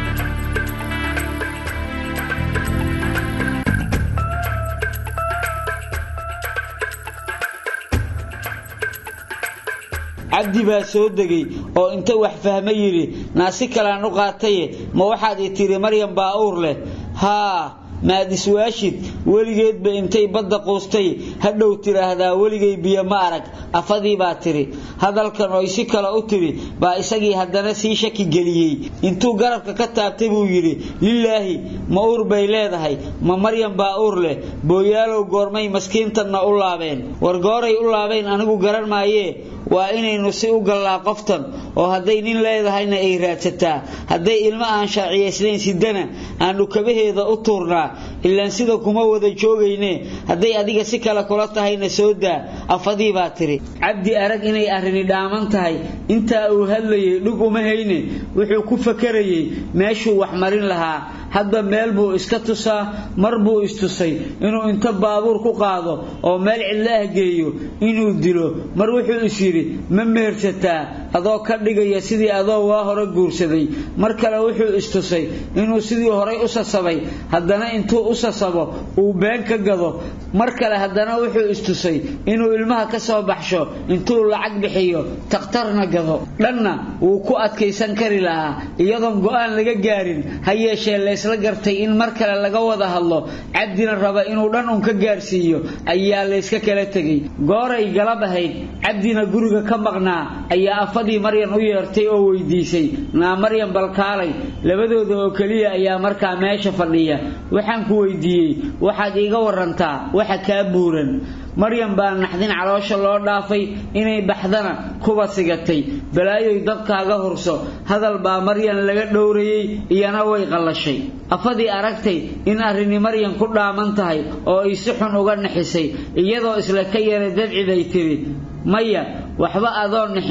cabdi baa soo degay oo inta wax fahma yidhi naasi kalaan u qaataye ma waxaad i tidhi maryam baa uur leh haa maad iswaashid weligeedba intay badda quustay hadhow tidhaahdaa weligay biyo ma arag afadii baa tidhi hadalkan oy si kale u tidhi baa isagii haddana sii shaki geliyey intuu garabka ka taabtay buu yidhi lilaahi ma uur bay leedahay ma maryam baa uur leh booyaalow goormay maskiintanna u laabeen war gooray u laabeen anigu garan maayee waa inaynu si u gallaa qoftan oo hadday nin leedahayna ay raadsataa hadday ilmo aan shaaciyaysnayn sidana aanu kabaheeda u tuurnaa ilaan sida kuma wada joogayne hadday adiga si kale kula tahayna soo daa afadii baa tidhi cabdi arag inay arrini dhaaman tahay intaa uu hadlayay dhug uma hayne wuxuu ku fakarayey meeshuu wax marin lahaa hadba meel buu iska tusaa mar buu istusay inuu inta baabuur ku qaado oo meel cidla ah geeyo inuu dilo mar wuxuu is yidhi ma mehersataa adoo ka dhigaya sidii adoo waa hore guursaday mar kale wuxuu istusay inuu sidii horay u sasabay haddana intuu u sasabo uu been ka gado mar kale haddana wuxuu istusay inuu ilmaha ka soo baxsho intuu lacag bixiyo takhtarna gado dhanna wuu ku adkaysan kari lahaa iyadoon go'aan laga gaarin ha yeeshee laysla gartay in mar kale laga wada hadlo cabdina raba inuu dhan un ka gaarsiiyo ayaa layska kala tegey gooray galab ahayd cabdina guriga ka maqnaa ayaa afadii maryan u yeertay oo weydiisay naa maryan balkaalay labadooda oo keliya ayaa markaa meesha fadhiya waxaan ku weydiiyey waxaad iiga warantaa waxa kaa buuran maryam baa naxdin caloosha loo dhaafay inay baxdana kuba sigatay balaayoy dabkaaga hurso hadal baa maryan laga dhowrayey iyana way qallashay afadii aragtay in arrini maryan ku dhaaman tahay oo ay si xun uga naxisay iyadoo isla ka yara dadciday tidhi maya waxba adoo nixin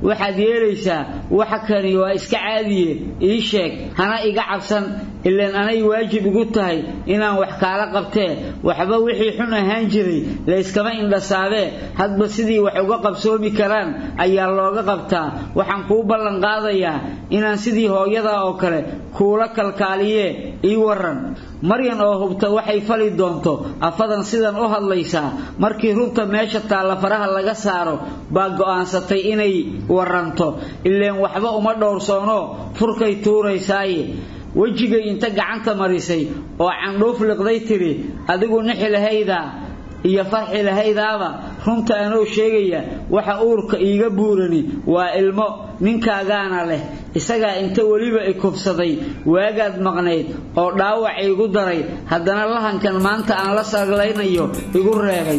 waxaad yeelaysaa waxa kani waa iska caadiye ii sheeg hana iga cabsan ilaan anay waajib igu tahay inaan wax kaala qabtee waxba wixii xun ahaan jiray layskama indhasaabee hadba sidii wax uga qabsoomi karaan ayaa looga qabtaa waxaan kuu ballan qaadayaa inaan sidii hooyada oo kale kuula kalkaaliyee ii waran maryan oo hubta waxay fali doonto afadan sidan u hadlaysaa markii runta meesha taalla faraha laga saaro baa go'aansatay inay waranto ileen waxba uma dhowrsoono furkay tuuraysaaye wejigay inta gacanta marisay oo candhuuf liqday tidhi adigu nixi lahaydaa iyo farxi lahaydaaba runta anoo sheegaya waxa uurka iiga buurani waa ilmo ninkaagaana leh isagaa inta weliba i kubsaday waagaad maqnayd oo dhaawac iigu daray haddana lahankan maanta aan la saglaynayo igu reebay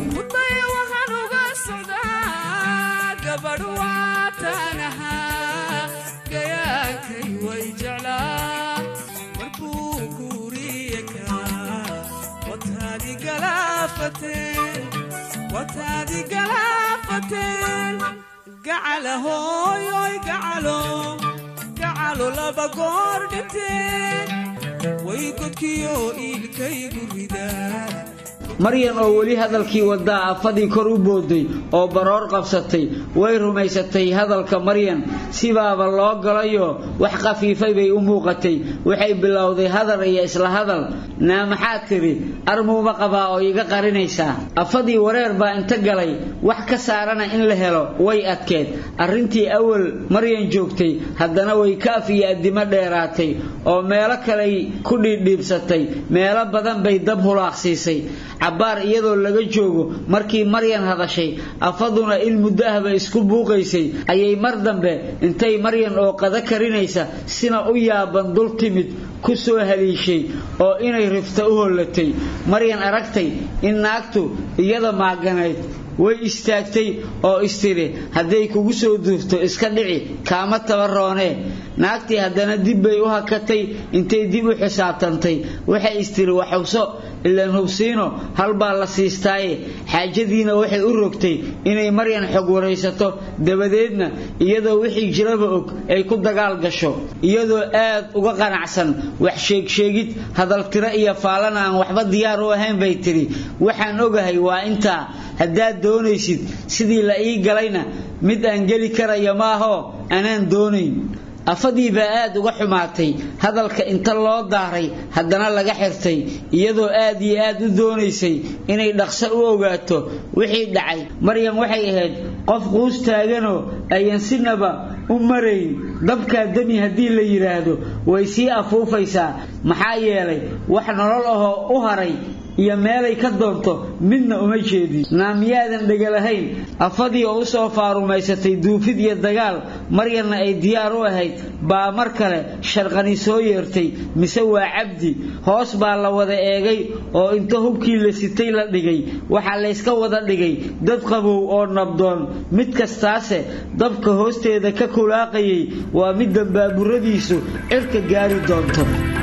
gacalo laba goor dhinteen way godkiyo iilkaygu ridaa maryan oo weli hadalkii wadaa afadii kor u booday oo baroor qabsatay way rumaysatay hadalka maryan sibaaba loo galayo wax khafiifay bay u muuqatay waxay bilowday hadal iyo isla hadal naa maxaad tidhi armuuma qabaa oo iga qarinaysaa afadii wareer baa inta galay wax ka saarana in la helo way adkeed arrintii awal maryan joogtay haddana way kaaf iyo addimo dheeraatay oo meelo kaley ku dhiidhiibsatay meelo badan bay dab hulaaqsiisay cabbaar iyadoo laga joogo markii maryan hadashay afaduna in muddo ahba isku buuqaysay ayay mar dambe intay maryan oo qada karinaysa sina u yaaban dul timid ku soo haliishay oo inay rifta u hollatay maryan aragtay in naagtu iyada maaganayd way istaagtay oo istiri hadday kugu soo duufto iska dhici kaama tabaroonee naagtii haddana dib bay u hakatay intay dib u xisaabtantay waxay istiri wax hubso ilaan hubsiino halbaa la siistaaye xaajadiina waxay u rogtay inay maryan xog waraysato dabadeedna iyadoo wixii jiraba og ay ku dagaal gasho iyadoo aad uga qanacsan wax sheegsheegid hadaltiro iyo faalana aan waxba diyaar u ahayn bay tidhi waxaan ogahay waa intaa haddaad doonaysid sidii la ii galayna mid aan geli karaya maahoo anaan doonayn afadii baa aad uga xumaatay hadalka inta loo daaray haddana laga xirtay iyadoo aad iyo aad u doonaysay inay dhaqso u ogaato wixii dhacay maryan waxay ahayd qof quus taaganoo ayan sinaba u marayn dabkaa demi haddii la yidhaahdo way sii afuufaysaa maxaa yeelay wax nolol ahoo u haray iyo meelay ka doonto midna uma jeedin naamiyaadan dhegalahayn afadii oo usoo faarumaysatay duufid iyo dagaal maryanna ay diyaar u ahayd baa mar kale sharqani soo yeertay mise waa cabdi hoos baa la wada eegay oo inta hubkii la sitay la dhigay waxaa layska wada dhigay dad qabow oo nabdoon mid kastaase dabka hoosteeda ka kulaaqayay waa midda baaburadiisu cirka gaari doonto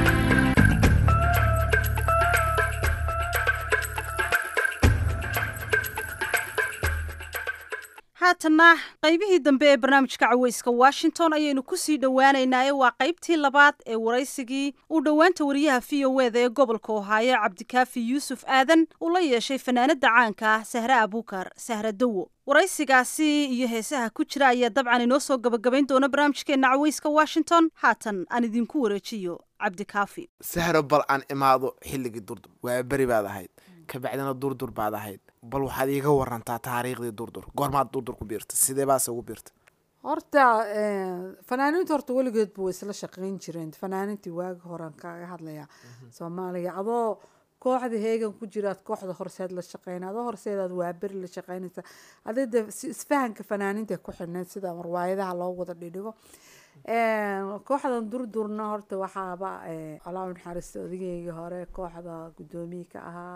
haatanna qaybihii dambe ee barnaamijka caweyska washington ayaynu kusii dhowaaneynaaye waa qaybtii labaad ee waraysigii uu dhowaanta wariyaha v o eda ee gobolka ohaayo cabdikaafi yuusuf aadan uu la yeeshay fanaanada caanka ah sahre abuukar sahra dawo waraysigaasi iyo heesaha ku jira ayaa dabcan inoo soo gabagabayn doona barnaamijkeena caweyska washington haatan aan idinku wareejiyo cabdikaafi sahro bal aan imaado xilligii durdur waa beri baad ahayd kabacdina durdur baad ahayd bal waxaad iiga warantaa taariikhdii durdur goormaad durdur ku biirta sidee baase ugu biirta horta fanaaniinta horta weligeedba way isla shaqeyn jireen fanaaniintii waagi horean kaga hadlaya soomaaliya adoo kooxda heegan ku jiraad kooxda horseed la shaqeyna adoo horseedaad waaberi la shaqeynaysa adi de isfahanka fanaaniinta ku xidhneyd sida marwaayadaha loo wada dhidhigo kooxdan durdurna horta waxaaba alaa naxariista odageygii hore kooxda guddoomiye ka ahaa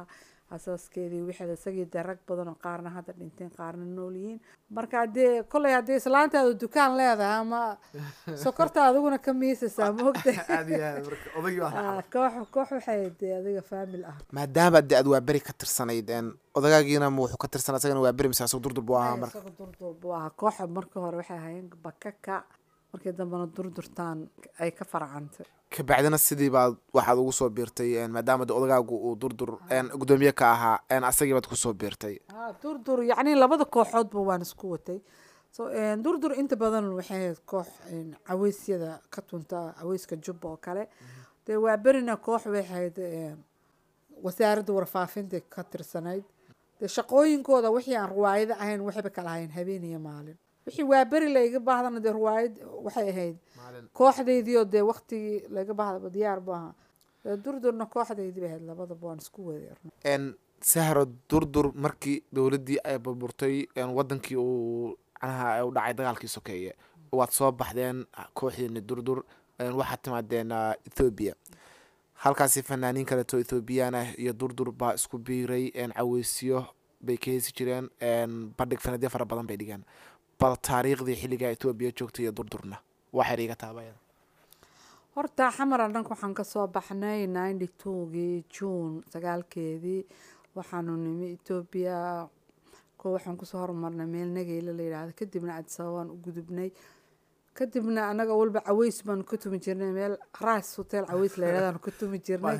asaaskeedii wixeeda isagii dee rag badan oo qaarna hadda dhinteen qaarna nool yihiin marka haddee kolley haddii islaantaadu dukaan leedahay ama sokorta adiguna ka miisaysaa maogta Aad iyo aad, marka odagii waa Ah, koox koox waxay dee adiga faamil ah maadaama de aad waa beri ka tirsanayd een, odagaagiina ma wuxuu ka tirsanaa isagana waa beri mise asag durdur buu ahaa marka isaga durdur buu ahaa kooxa markii hore waxay ahaayeen bakaka markii dambena durdurtaan ay ka farcantay kabacdina sidii baad waxaad ugu soo biirtay een, maadaama de odagaagu uu durdur een, gudoomiye ka ahaa een, asagii baad kusoo biirtay Ah, durdur yacni labada kooxoodba waan isku watay so een, durdur inta badan waxay ahayd koox een, caweysyada ka tunta caweyska jubba oo kale dee waa berina koox waxay ahayd een, wasaaradda warfaafinta ka tirsanayd dee shaqooyinkooda wixii aan ruwaayado ahayn waxayba kala ahayn habeen iyo maalin wixii waa beri layga baahdana dee ruwaayad waxay ahayd kooxdaydiioo dee waktigii laga baahdaba diyaar bu ahaa dee durdurna kooxdaydii bay ahayd labadaba waan isku waday een, sahro durdur markii dowladdii ay burburtay een, wadankii uu macnaha u dhacay dagaalkii sokeeye waad soo baxdeen kooxdiini durdur een, waxaad timaadeen ah, ethoobia halkaasi fanaaniin kaleeto ethoobiyan ah iyo durdur baa isku biiray een, caweysyo bay ka heesi jireen een, bandhig fanadyo fara badan bay dhigeen bal taariikhdii xilligaa ethoobiya joogtay iyo durdurna waxay iga taabaya horta xamar dhanka waxaan kasoo baxnay ninety twogii june sagaalkeedii waxaanu nimi etoobiya ko waxaan kusoo hormarnay meel nageyle la yidhaahdo kadibna cadisababaan u gudubnay kadibna anaga walba caweys baanu ka tumi jirnay meel ras hotel caweys la yidhahdaanu ka tumi jirnay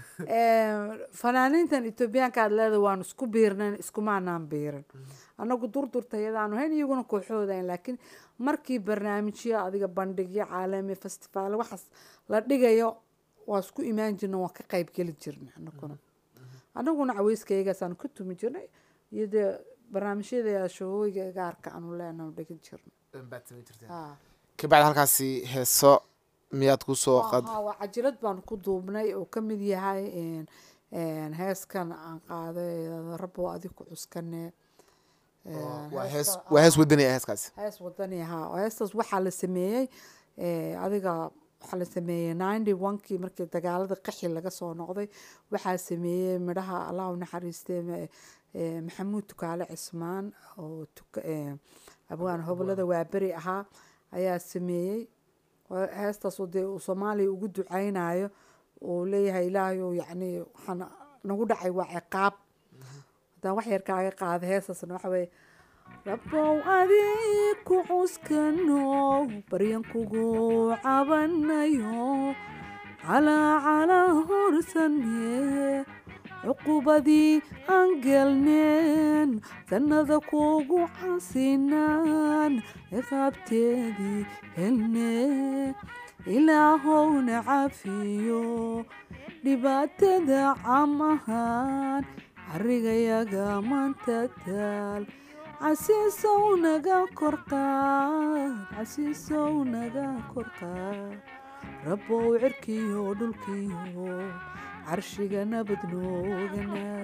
fanaaniintan etoobiyaanka aad leedahay waanu isku biirnayn iskumaanaan biirin anagu durdurta iyadaanu hayn iyaguna kooxoodayn laakiin markii barnaamijyo adiga bandhigyo caalami festivaal waxaas la dhigayo waa isku imaan jirna waa ka qayb geli jirnay anaguna anaguna caweyskayagaasaanu ka tumi jirnay iyo dee barnaamijyada shogooyiga gaarka aanu leenahay dhigi jirnay Ah. kabacdi halkaasi heeso miyaad kusoo qad Aha, waa cajilad baanu ku duubnay oo ka mid yahay een, een, heeskan aan qaaday rabo adig ku cuskane een, waa hees heesta- waa hees ah, wadani ah heeskaasi hees wadani ahaa oo heestaas waxaa la sameeyey eh, adiga waxaa la sameeyey ninety onkii markii dagaalada qaxi laga soo noqday waxaa sameeyey midhaha allah u naxariistay ma- eh, maxamuud tukaale cismaan oo tuka- eh, abwaan hobolada waaberi ahaa ayaa sameeyey oo heestaas oo dee uu soomaaliya ugu duceynayo uu leeyahay ilaahayow yacni waxaan nagu dhacay waa ciqaab haddaan wax yar kaaga qaada heestaasna waxa weeye rabow adig ku cuskano baryan kugu cabanayo calaa calaa horsane cuqubadii aan gelneen sannada kugu casinaan ciqaabteedii helne ilaahowna cafiyo dhibaatada cam ahaan carigayaga maanta taal casiisow naga korqaad casiisow naga korqaad rabbow cirkiyo dhulkiyo carshiga nabad nooga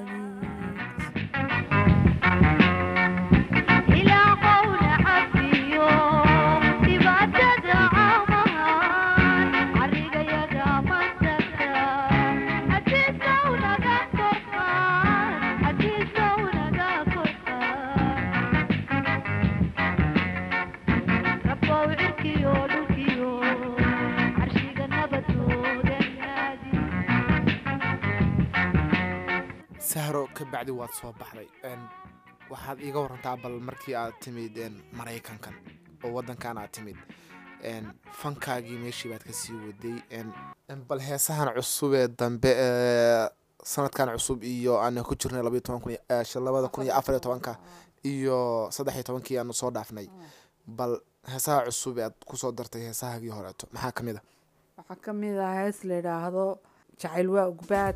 sahro kabacdi waad soo baxday een, waxaad iiga warantaa bal markii aad timid een, maraykankan oo wadankan aad timid een, fankaagii meeshii baad kasii waday een, een, bal heesahan cusub ee dambe ee sanadkan cusub iyo aan ku jirnay labaiyo toban kun iyo- eh, shan- labada kun iyo afar iyo tobanka iyo saddex iyo tobankii aanu soo dhaafnay bal heesaha cusub ee aad kusoo dartay heesahaagii horeeto maxaa kamid a waxaa ka mid ah hees la yidhaahdo jacayl waa ugbaad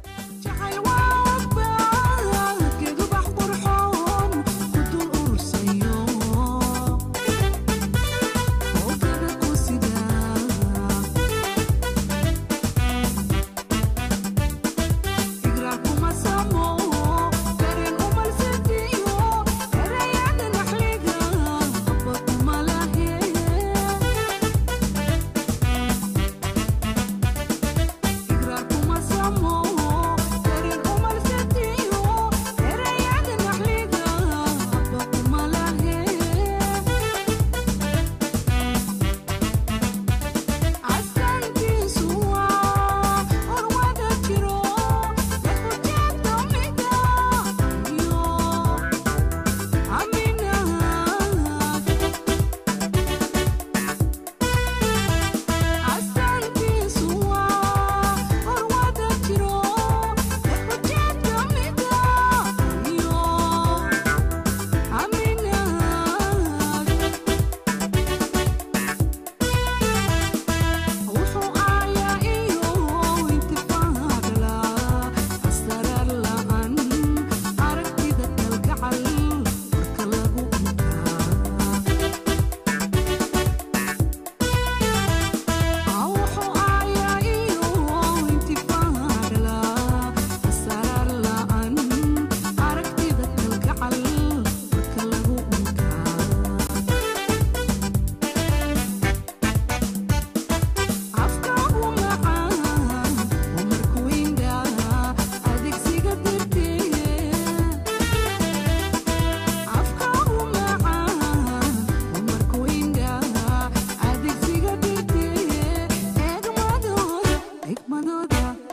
Igra kuma samo,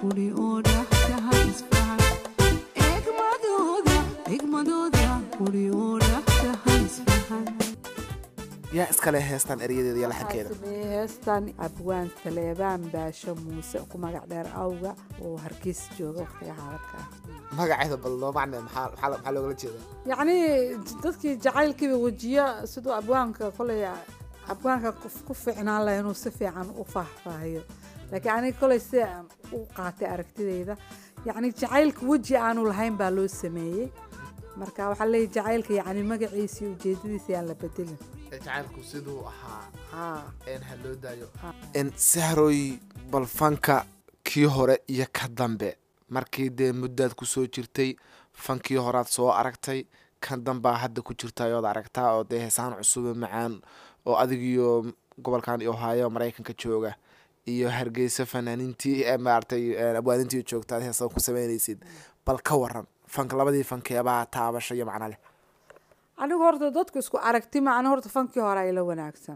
kuli oo dhaxdaha isfahan eegmadooda eegmadooda kuli oo dhaxdaha isfahan yaa iskale heestan eryadeeda iyo laxankeeda sameeyey heestan abwaan saleebaan baasho muuse ku magac dheer awga oo hargeysa jooga waqtiga xaaladka ah magaceeda bal noo macne maxaa maxaa maxaa loogala jeedaa yacni dadkii jacaylkiiba wejiyo siduu abwaanka koley abwaanka ku- ku fiicnaan laha inuu si fiican u faahfaahiyo laakiin aniga koley si aan u qaatay aragtidayda yacni jacaylka weji aanu lahayn baa loo sameeyey marka waxaa leeyahy jacaylka yacni magaciisa iyo ujeedadiisa aan la bedelin jacaylku siduu ahaa haa een ha loo daayo n sahroy bal fanka kii hore iyo ka dambe markii dee muddaad ku soo jirtay fankii horaad soo aragtay kan dambaa hadda ku jirta ood aragtaa oo dee heesaan cusube macaan oo adigiyo gobolkan ohaayo maraykanka jooga iyo hargeysa fanaaniintii ee maaragtay een, abwaanintii joogta aad heesaan ku sameynaysid bal ka waran fanka labadii fankeebaa taabasha iyo macna leh anigu horta dadku isku aragti macna horta fankii hore ay la wanaagsan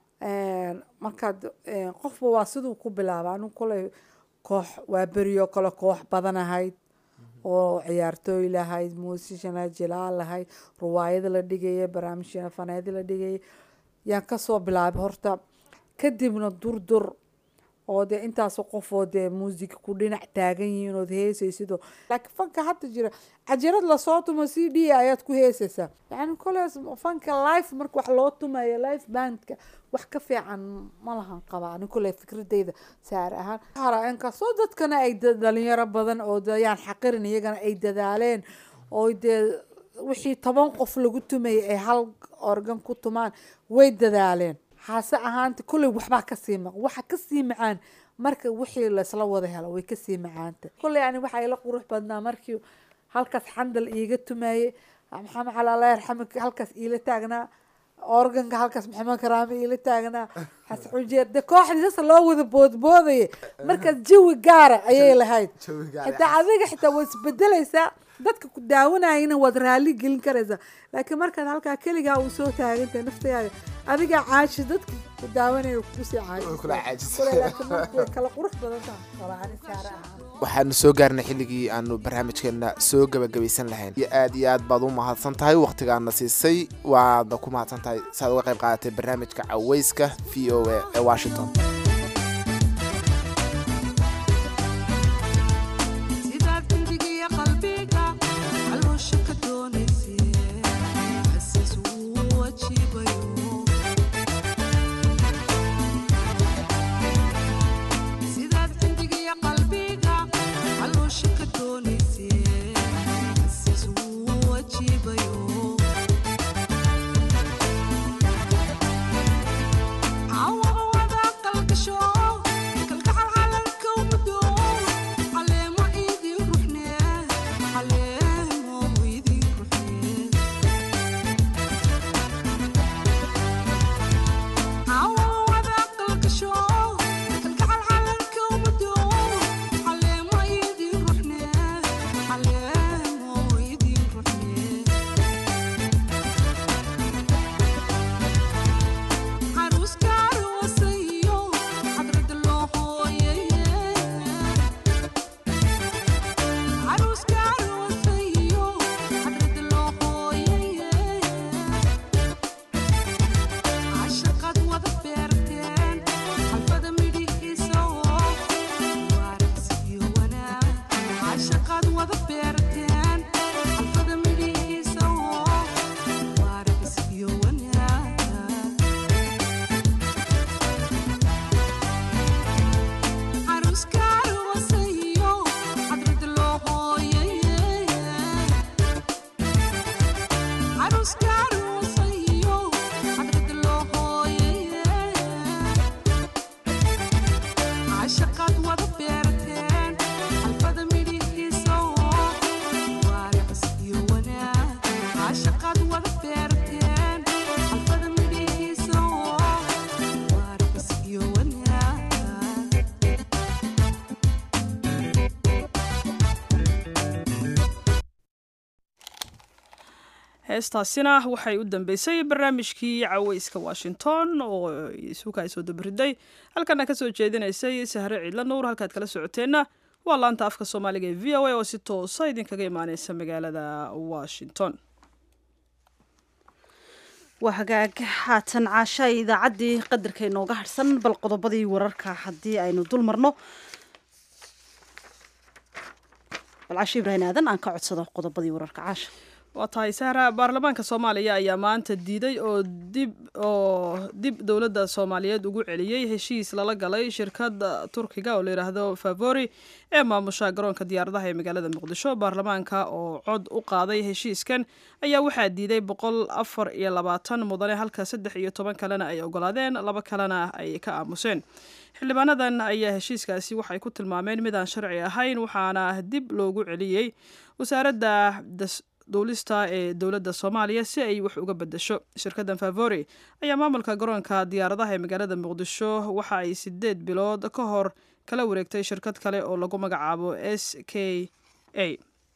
markaad een, qofba waa siduu ku bilaaba anigu koley koox waa beriyo kale koox badan ahayd oo ciyaartooy lahayd muusishana jilaal lahayd ruwaayada la dhigaya barnaamijyana faneeda la dhigaya yaan kasoo bilaabay horta kadibna durdur oo dee intaas qof oo dee muusig ku dhinac taagan yihiin ood heesaysidoo laakiin fanka hadda jira cajarad lasoo tumo c d ayaad ku heesaysaa yani kolees fanka life marka wax loo tumayo life bandka wax ka fiican ma lahan qaba ani kole fikradeyda saar ahaan hara inkastoo dadkana ay da- dhalinyaro badan oo de yaan xaqirin iyagana ay dadaaleen oo dee wixii toban qof lagu tumayay ay hal organ ku tumaan way dadaaleen hase ahaanta kolley waxbaa kasii maq waxa kasii macaan marka wixii laysla wada helo way kasii macaanta kolley ani waxaa ila qurux badnaa markii halkaas xandal iiga tumayey maxamed cali allah yarxamik halkaas iila taagnaa organka halkaas maxamed karaame iila taagnaa xasan xujeer de kooxdii sasa loo wada boodboodaya markaas jawi gaara ayay lahayd xitaa adiga xitaa waad isbedelaysaa dadka ku daawanayana waad raali gelin karaysaa laakiin markaad halkaa keligaa uu soo taagantay naftayaaga adigaa caashi dadka ku daawanaya kusii kula caajis. caajisay kala qurux badan tahay walaani saare ahaan waxaanu soo gaarnay xilligii aanu barnaamijkeena soo gebagabaysan lahayn iyo aad iyo aad baad u mahadsan tahay wakhtigaana siisay waadna ku mahadsan tahay saaad uga qayb qaadatay barnaamijka caweyska v o a ee washington sidaad intigiya qalbiga caloosha ka doonaysee xasiis wuu wajibayo sidaad intigiya qalbiga caloosha ka doonaysee xasiis wuu wajibayo cawawada qalgasho kalgacal calanka mudo caleemo idin ruxne caleemo idin ruxne cawawada qalgasho kalgacal calanka mudo caleemo idin ruxne caleemo idin ruxne caruuska aroosayo cadrada loo hooyeye caruuska aroosayo cadrada loo hooyeye cashaqad wada beerteen xalfada midhihiisa oo waaragsiyo wanaag cashaqad wada beerteen xalfada midhihiisa oo waaragsiyo wanaag caruuska aroosayo cadrada loo hooyeye caruuska aroosayo cadrada loo hooyeye cashaqaad wada beerteen xalfada midhihiisa oo waaracis iyo wanaag cashaqaad wada beerteen xalfada midhihiisa oo waaracis iyo wanaag heestaasina waxay u dambeysay barnaamijkii caweyska washington oo isuka ay soo dabariday halkana ka soo jeedinaysay sahre ciidla nuur halkaad kala socoteenna waa laanta afka soomaaliga ee v o a oo si toosa idinkaga imaaneysa magaalada washington waa hagaag haatan caasha idaacaddii qadarka inooga harhsan bal qodobadii wararka haddii aynu dul marno bal caasha ibraahim aadan aan ka codsado qodobadii wararka caasha waa tahay sahra baarlamaanka soomaaliya ayaa maanta diiday oo dib oo dib dowladda soomaaliyeed ugu celiyey heshiis lala galay shirkadda turkiga oo layidhaahdo favori ee maamusha garoonka diyaaradaha ee magaalada muqdisho baarlamaanka oo cod u qaaday heshiiskan ayaa waxaa diiday boqol afar iyo labaatan mudane halka saddex iyo toban kalena ay ogolaadeen laba kalena ay ka aamuseen xildhibaanadan ayaa heshiiskaasi waxay ku tilmaameen midaan sharci ahayn waxaana dib loogu celiyey wasaaradda duulista ee dowladda soomaaliya si ay wax uga bedesho shirkaddan favori ayaa maamulka garoonka diyaaradaha ee magaalada muqdisho waxa ay sideed bilood ka hor kala wareegtay shirkad kale oo lagu magacaabo s k a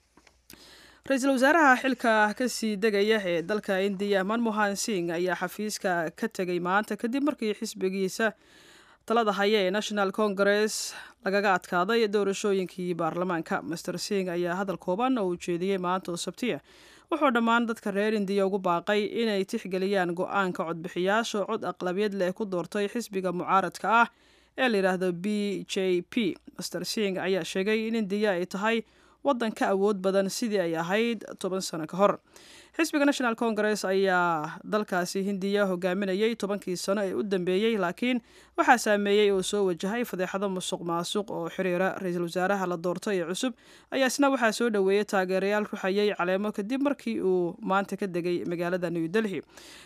ra-iisul wasaaraha xilka kasii degaya ee dalka indiya manmohan sing ayaa xafiiska ka tegay maanta kadib markii xisbigiisa talada haya ee national congress lagaga adkaaday doorashooyinkii baarlamaanka master sing ayaa hadal kooban oo ujeediyey maanta oo sabtiya wuxuu dhammaan dadka reer indiya ugu baaqay inay tixgeliyaan go-aanka codbixiyaasha cod aqlabiyad leh ku doortay xisbiga mucaaradka ah ee layidhaahdo b j p master sing ayaa sheegay in indiya ay tahay waddan ka awood badan sidii ay ahayd toban sano ka hor xisbiga national congress ayaa dalkaasi hindiya hogaaminayay tobankii sano ee u dambeeyey laakiin waxaa saameeyey oo soo wajahay fadeexado musuq maasuq oo xiriira ra-iisul wasaaraha la doortay ee cusub ayaa isna waxaa soo dhoweeyey taageerayaal ruxayay caleemo kadib markii uu maanta ka degay magaalada new delhi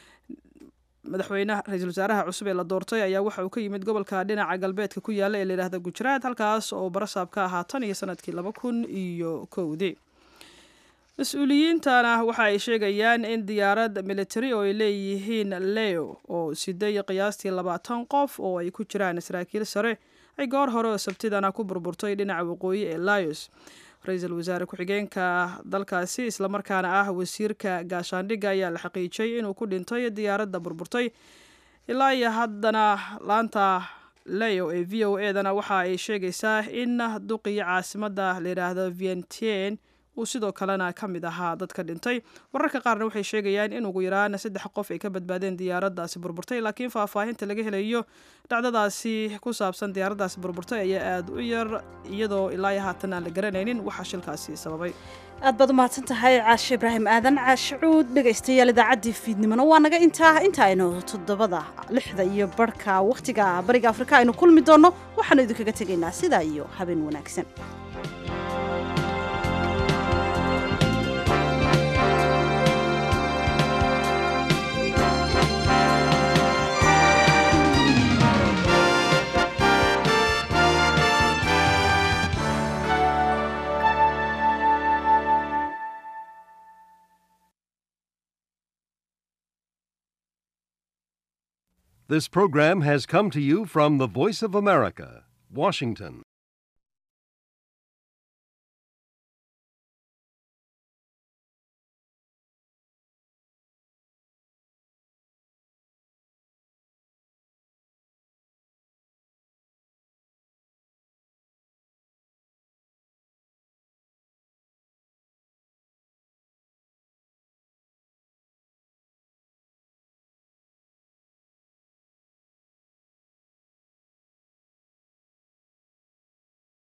madaxweynaha ra-iisul wasaaraha cusub ee la doortay ayaa waxa uu ka yimid gobolka dhinaca galbeedka ku yaala ee layidhahda gujaraat halkaas oo barasaab ka ahaa tan iyo sanadkii laba kun iyo kowdii mas-uuliyiintana waxa ay sheegayaan in diyaarad military oo ay leeyihiin leo oo siday qiyaastii labaatan qof oo ay ku jiraan saraakiil sare ay goor hore oo sabtidana ku burburtay dhinaca waqooyi ee layos ra-iisul wasaare ku-xigeenka dalkaasi islamarkaana ah wasiirka gaashaandhigga ayaa la xaqiijiyey inuu ku dhintay diyaaradda burburtay ilaa iyo haddana laanta leo ee v o edana waxa ay sheegaysaa in duqii caasimadda layidhaahdo vientien uu sidoo kalena ka mid ahaa dadka dhintay wararka qaarna waxay sheegayaan in ugu yaraan saddex qof ay ka badbaadeen diyaaraddaasi burburtay laakiin faahfaahinta laga helayo dhacdadaasi ku saabsan diyaaraddaasi burburtay ayaa aada u yar iyadoo ilaa iyo haatan aan la garanaynin waxa shilkaasi sababay aad baad umahadsan tahay caashe ibraahim aadan caashe cuud dhegaystayaal idaacaddii fiidnimona waa naga intaa inta aynu toddobada lixda iyo barhka wakhtiga bariga afrika aynu kulmi doonno waxaanu idinkaga tegaynaa sidaa iyo habeen wanaagsan This program has come to you from the Voice of America, Washington.